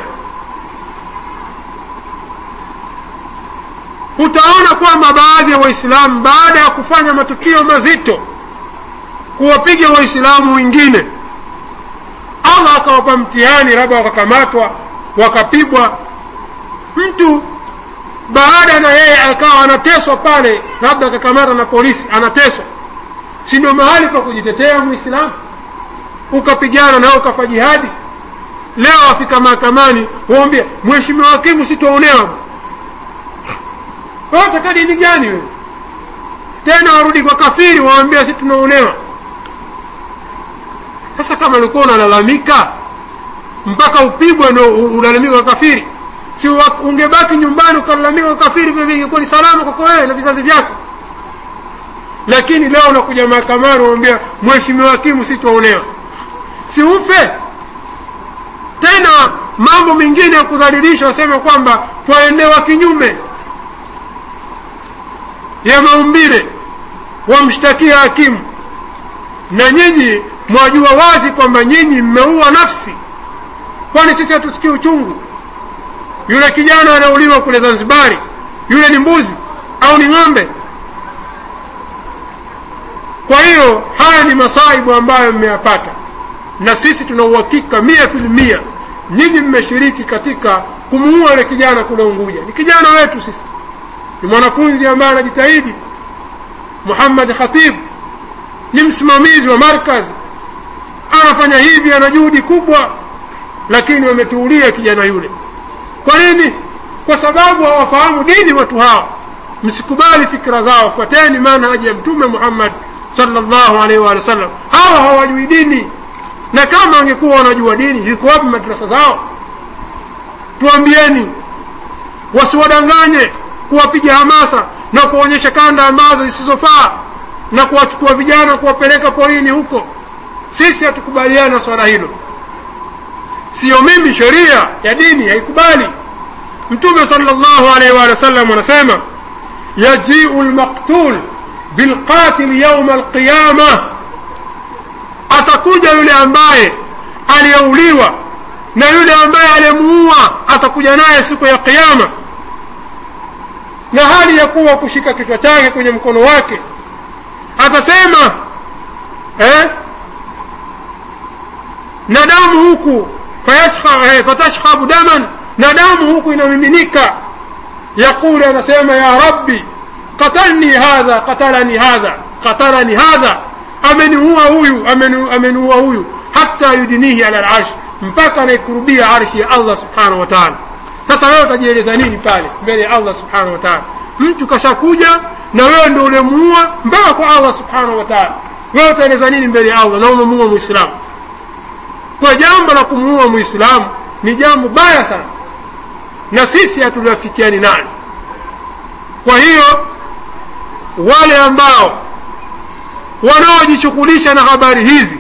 utaona kwamba baadhi ya waislamu baada ya kufanya matukio mazito kuwapiga waislamu wengine allah akawapa mtihani labda wakakamatwa wakapigwa mtu baada na yeye akawa anateswa pale labda akakamata na polisi anateswa si ndio mahali pa kujitetea mwislamu ukapigana nao ukafa jihadi leo afika mahakamani waambia mheshimiwa hakimu sitwaonewa wataka dini gani wewe tena warudi kwa kafiri waambia si tunaonewa sasa kama ulikuwa unalalamika mpaka upigwe ndo ulalamika kwa kafiri si ungebaki nyumbani ukalalamika kwa kafiri vile ingekuwa ni salama kwako wewe na vizazi vyako lakini leo unakuja mahakamani unamwambia mheshimiwa hakimu si twaonewa si ufe tena mambo mengine ya kudhalilisha waseme kwamba twaendewa kinyume ya maumbile wamshtakia hakimu na nyinyi mwajua wazi kwamba nyinyi mmeua nafsi kwani sisi hatusikii uchungu yule kijana anauliwa kule zanzibari yule ni mbuzi au ni ng'ombe kwa hiyo haya ni masaibu ambayo mmeyapata na sisi tuna uhakika mia filimia nyinyi mmeshiriki katika kumuua yule kijana kule unguja ni kijana wetu sisi ni mwanafunzi ambaye anajitahidi muhammad khatib ni msimamizi wa markaz anafanya hivi ana juhudi kubwa lakini wametuulia kijana yule kwa nini kwa sababu hawafahamu dini watu hawa msikubali fikira zao fuateni manhaji ya mtume muhammad salllahu alaihi wa sallam hawa hawajui dini na kama wangekuwa wanajua dini ziko wapi madrasa zao tuambieni wasiwadanganye kuwapiga hamasa na kuonyesha kanda ambazo zisizofaa na kuwachukua vijana kuwapeleka porini huko sisi hatukubaliana na swala hilo siyo mimi sheria ya dini haikubali mtume salllahu alaihi wa sallam anasema yajiu lmaktul bilqatil yauma alqiyama atakuja yule ambaye aliyeuliwa na yule ambaye aliyemuua atakuja naye siku ya qiama na hali ya kuwa kushika kichwa chake kwenye mkono wake atasema eh? na damu huku eh, fatashhabu daman na damu huku inamiminika yaqulu anasema ya rabbi qatalni hadha qatalani hadha qatalani hadha ameniua huyu ameniua huyu hata yudinihi ala larsh mpaka anaikurubia arshi ya allah subhanahu wa taala sasa wewe utajieleza nini pale mbele ya allah subhanahu wa taala mtu kashakuja na wewe ndio ulemuua mpaka kwa allah subhanahu wa taala wewe utaeleza nini mbele ya allah na umemuua mwislamu kwa jambo la kumuua mwislamu ni jambo baya sana na sisi hatuliafikiani nani kwa hiyo wale ambao wanaojishughulisha na habari hizi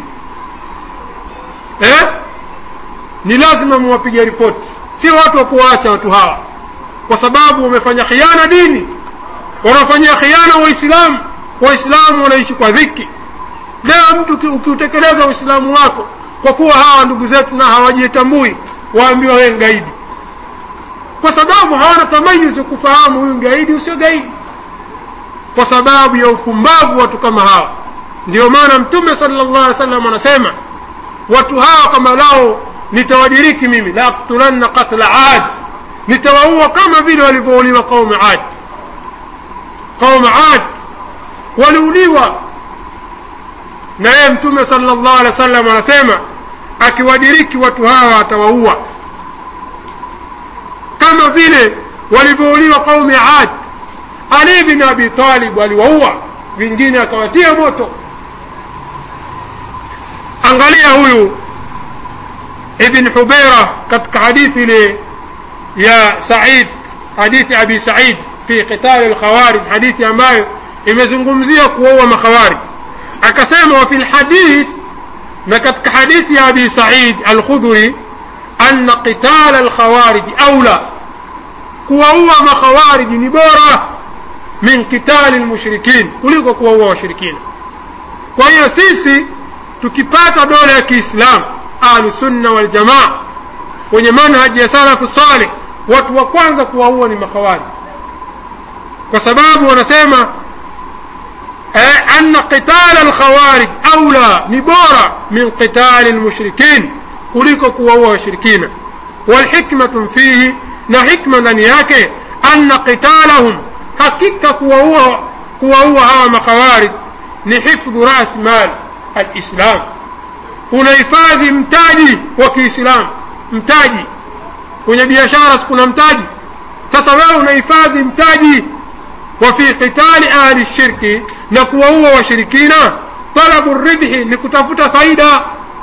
eh? ni lazima muwapige ripoti si watu wa kuwaacha watu hawa kwa sababu wamefanya khiana dini wanafanyia khiana waislamu waislamu wanaishi kwa dhiki leo mtu ukiutekeleza uislamu wako kwa kuwa hawa ndugu zetu na hawajitambui waambiwa wewe ngaidi kwa sababu hawana tamayuzi kufahamu huyu gaidi usio gaidi kwa sababu ya upumbavu watu kama hawa ndio maana mtume sallallahu alaihi wasallam anasema watu hawa kama lao nitawadiriki mimi la aktulanna qatla ad nitawaua kama vile walivyouliwa qaumu ad qaumu ad waliuliwa na yeye mtume sallallahu alaihi wasallam anasema akiwadiriki watu hawa atawaua kama vile walivyouliwa qaumi ad ali bin abi talib aliwaua vingine akawatia moto angalia huyu ibn hubeira katika hadithi ile ya said hadithi abi said fi qitali lkhawarij hadithi ambayo imezungumzia kuwaua makhawarij akasema wafi lhadith na katika hadithi ya abi said alkhudhuri anna qitala alkhawarij aula kuwaua makhawariji ni bora min qitali lmushrikin kuliko kuwaua washirikina kwa hiyo sisi tukipata dola ya kiislamu ahlusunna waljamaa wenye manhaji ya salafu saleh watu wa kwanza kuwaua ni makhawarij kwa sababu wanasema eh, anna qitala alkhawarij aula ni bora min qitali lmushrikin kuliko kuwaua washirikina walhikmatu fihi na hikma ndani yake anna qitalahum hakika kuwaua kuwaua hawa makhawarij ni hifdhu ras mal alislam unahifadhi mtaji wa kiislamu mtaji kwenye biashara sikuna mtaji sasa wewe unahifadhi mtaji wa fi qitali ahli shirki na kuwaua washirikina talabu ribhi ni kutafuta faida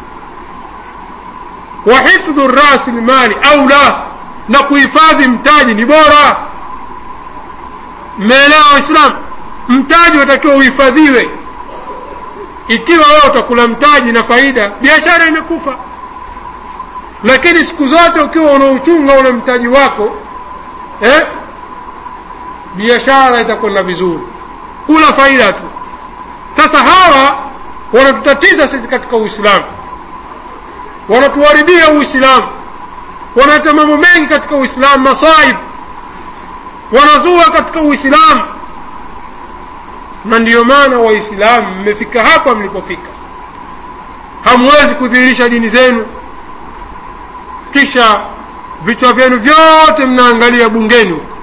wa hifdhu rasi lmali aula na kuhifadhi mtaji ni bora mmeelewa waislamu mtaji watakiwa uhifadhiwe ikiwa wewe utakula mtaji na faida biashara imekufa lakini siku zote ukiwa unauchunga ule mtaji wako eh, biashara itakwenda vizuri kula faida tu sasa hawa wanatutatiza sisi katika uislamu wanatuharibia uislamu wanaleta mambo mengi katika uislamu masaib wanazua katika uislamu na ndiyo maana waislamu mmefika hapa mlipofika hamwezi kudhihirisha dini zenu kisha vichwa vyenu vyote mnaangalia bungeni huko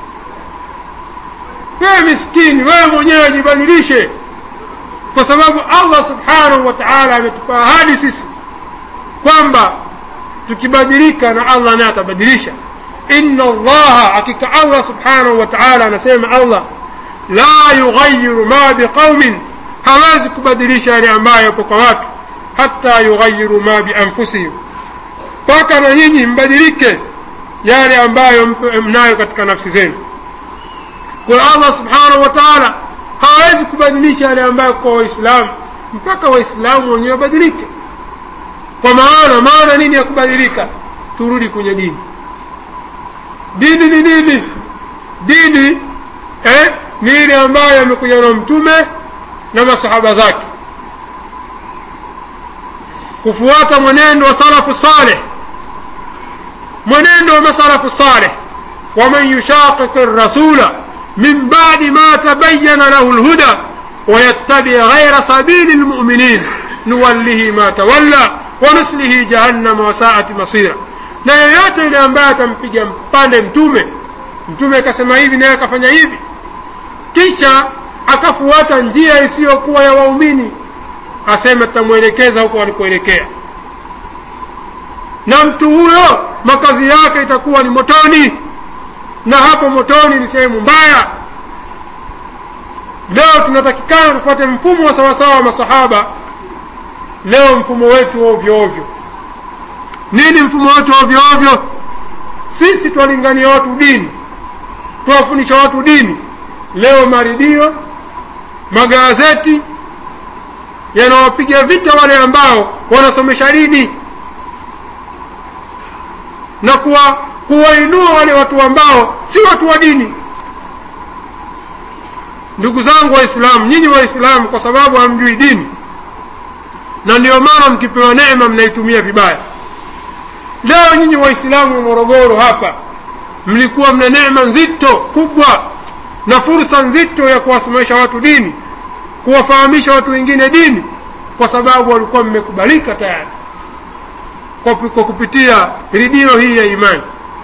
wewe miskini wewe mwenyewe jibadilishe kwa sababu allah subhanahu wa taala ametupa ahadi sisi kwamba tukibadilika na allah naye atabadilisha inna allaha hakika allah subhanahu wa taala anasema allah la yughayiru ma biqaumin hawezi kubadilisha yale ambayo yapo kwa watu hata yughayiru ma bianfusihim mpaka na nyinyi mbadilike yale ambayo mnayo katika nafsi zenu kwa allah subhanahu wa taala hawezi kubadilisha yale ambayo kwa waislamu mpaka waislamu wenyewe wabadilike kwa maana maana nini ya kubadilika turudi kwenye dini dini ni nini dini eh, ni ile ambayo amekuja na mtume na masahaba zake kufuata mwenendo wa salafu saleh mwenendo wa masalafu saleh waman yushaqiqi rasula min badi ma tabayana lahu lhuda ويتبع غير سبيل المؤمنين نوله ما تولى ونسله جهنم وساءت مصيرا na yoyote yule ambaye atampiga mpande mtume mtume akasema hivi naye akafanya hivi kisha akafuata njia isiyokuwa ya waumini aseme tutamwelekeza huko walikoelekea na mtu huyo makazi yake itakuwa ni motoni na hapo motoni ni sehemu mbaya leo tunatakikana tufuate mfumo wa sawasawa wa masahaba leo mfumo wetu ovyo ovyo nini mfumo wetu ovyo ovyo sisi twalingania watu dini twawafundisha watu dini leo maridio magazeti yanawapiga vita wale ambao wanasomesha dini na kuwa kuwainua wale watu ambao si watu wa dini ndugu zangu waislamu nyinyi waislamu kwa sababu hamjui dini na ndio maana mkipewa neema mnaitumia vibaya leo nyinyi waislamu wa morogoro hapa mlikuwa mna neema nzito kubwa na fursa nzito ya kuwasomesha watu dini kuwafahamisha watu wengine dini kwa sababu walikuwa mmekubalika tayari kwa, kwa kupitia redio hii ya imani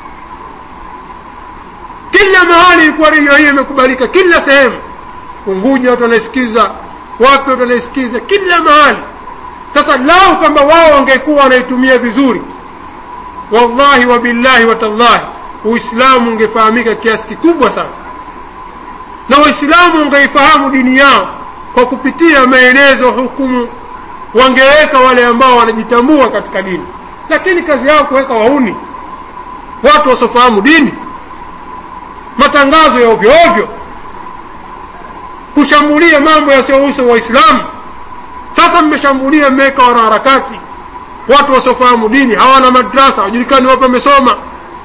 kila mahali ilikuwa redio hii imekubalika kila sehemu unguja watu wanaisikiza wapi watu wanaisikiza kila mahali sasa lau kwamba wao wangekuwa wanaitumia vizuri wallahi wabillahi watallahi uislamu ungefahamika kiasi kikubwa sana na waislamu wangeifahamu dini yao kwa kupitia maelezo hukumu wangeweka wale ambao wanajitambua katika dini lakini kazi yao kuweka wauni watu wasiofahamu dini matangazo ya ovyo ovyo kushambulia mambo yasiyohusu waislamu sasa mmeshambulia mmeweka wanaharakati watu wasiofahamu dini hawana madrasa wajulikani wapo wamesoma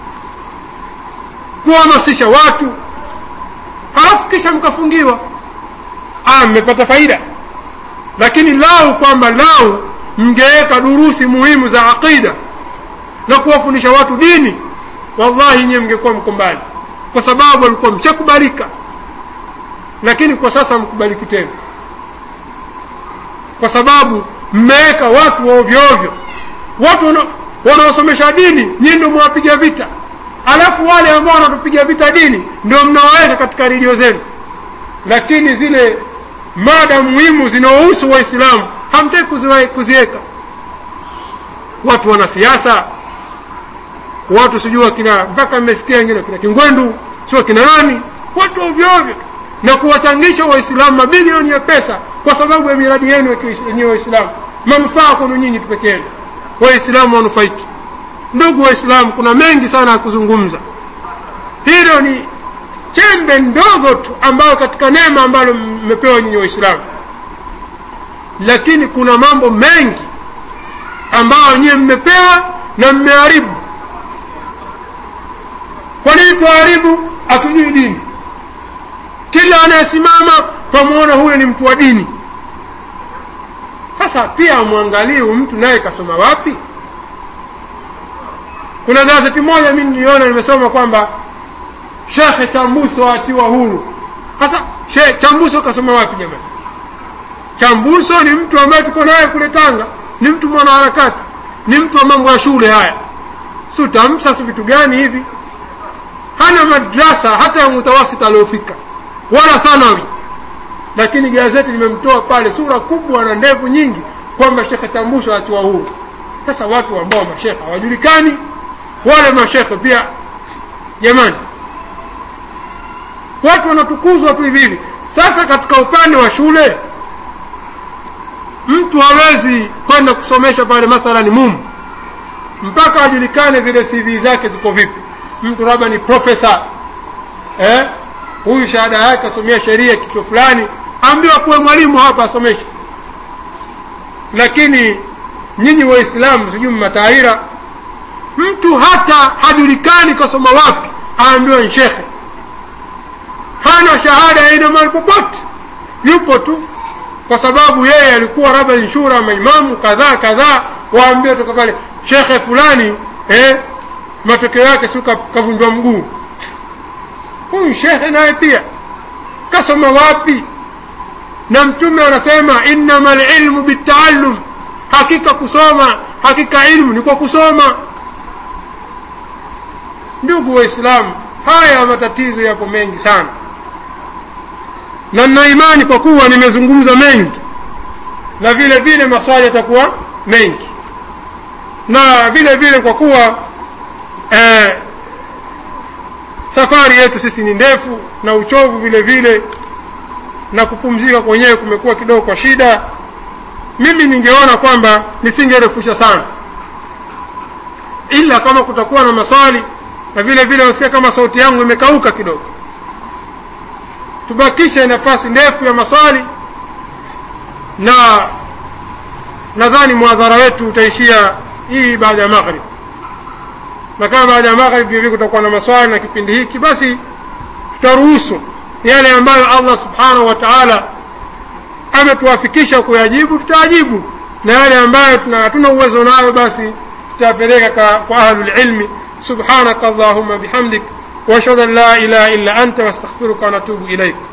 kuhamasisha watu halafu kisha mkafungiwa ah mmepata faida lakini lau kwamba lau mngeweka durusi muhimu za aqida na kuwafundisha watu dini wallahi nyiwe mngekuwa mko mbali kwa sababu walikuwa mchakubalika lakini kwa sasa mkubaliki tena kwa sababu mmeweka watu wa ovyo ovyo watu wanaosomesha dini nyinyi ndio mwapiga vita alafu wale ambao wanatupiga vita dini ndio mnawaweka katika redio zenu lakini zile mada muhimu zinaohusu waislamu hamtaki kuziweka watu wana siasa watu sijui wakina mpaka mmesikia wengine kina kingwendu sio kina nani watu ovyo ovyo na kuwachangisha waislamu mabilioni ya pesa kwa sababu ya miradi yenu yenyewe waislamu manufaa kwenu nyinyi tu peke yenu waislamu wanufaiki ndugu waislamu kuna mengi sana ya kuzungumza hilo ni chembe ndogo tu ambayo katika neema ambalo mmepewa nyinyi waislamu lakini kuna mambo mengi ambayo nyiwe mmepewa na mmeharibu kwa nini tuharibu hatujui dini kila anayesimama twamwona huyo ni mtu wa dini sasa pia amwangalie mtu naye kasoma wapi kuna gazeti moja mi niliona nimesoma kwamba shekhe chambuso atiwa huru sasa chambuso kasoma wapi jamani chambuso ni mtu ambaye tuko naye kule tanga ni mtu mwanaharakati ni mtu wa mambo ya shule haya si utamsa si vitu gani hivi hana madrasa hata ya mutawasita aliofika wala thanawi lakini gazeti limemtoa pale sura kubwa na ndevu nyingi kwamba shekhe chambuso atiwa huru sasa watu ambao mashekhe hawajulikani wale mashekhe pia jamani watu wanatukuzwa tu hivi hivi sasa katika upande wa shule mtu hawezi kwenda kusomesha pale mathalan mumu mpaka ajulikane zile cv zake ziko vipi mtu labda ni profesa eh? huyu shahada yake asomea sheria kitu fulani ambiwa kuwe mwalimu hapa asomeshe lakini nyinyi waislamu sijui mataira mtu hata hajulikani kasoma wapi aambiwa ni shekhe hana shahada ya aina mahali popote yupo tu kwa sababu yeye alikuwa labda inshura maimamu kadhaa kadhaa waambie toka pale shekhe fulani eh, matokeo yake si kavunjwa mguu huyu shekhe naye pia kasoma wapi na mtume anasema innama lilmu bitaallum hakika kusoma hakika ilmu ni kwa kusoma ndugu waislamu haya matatizo yapo mengi sana na nina imani kwa kuwa nimezungumza mengi na vile vile maswali yatakuwa mengi na vile vile kwa kuwa eh, safari yetu sisi ni ndefu na uchovu vile vile na kupumzika kwenyewe kumekuwa kidogo kwa shida mimi ningeona kwamba nisingerefusha sana ila kama kutakuwa na maswali na vile vile wasikia kama sauti yangu imekauka kidogo tubakishe nafasi ndefu ya maswali na nadhani mwadhara wetu utaishia hii baada ya maghrib na kama baada ya maghrib vile kutakuwa na maswali na kipindi hiki basi tutaruhusu yale ambayo allah subhanahu wa taala ametuwafikisha kuyajibu tutayajibu na yale ambayo hatuna uwezo nayo basi tutayapeleka kwa ahlulilmi subhanaka allahuma bihamdik واشهد ان لا اله الا انت واستغفرك ونتوب اليك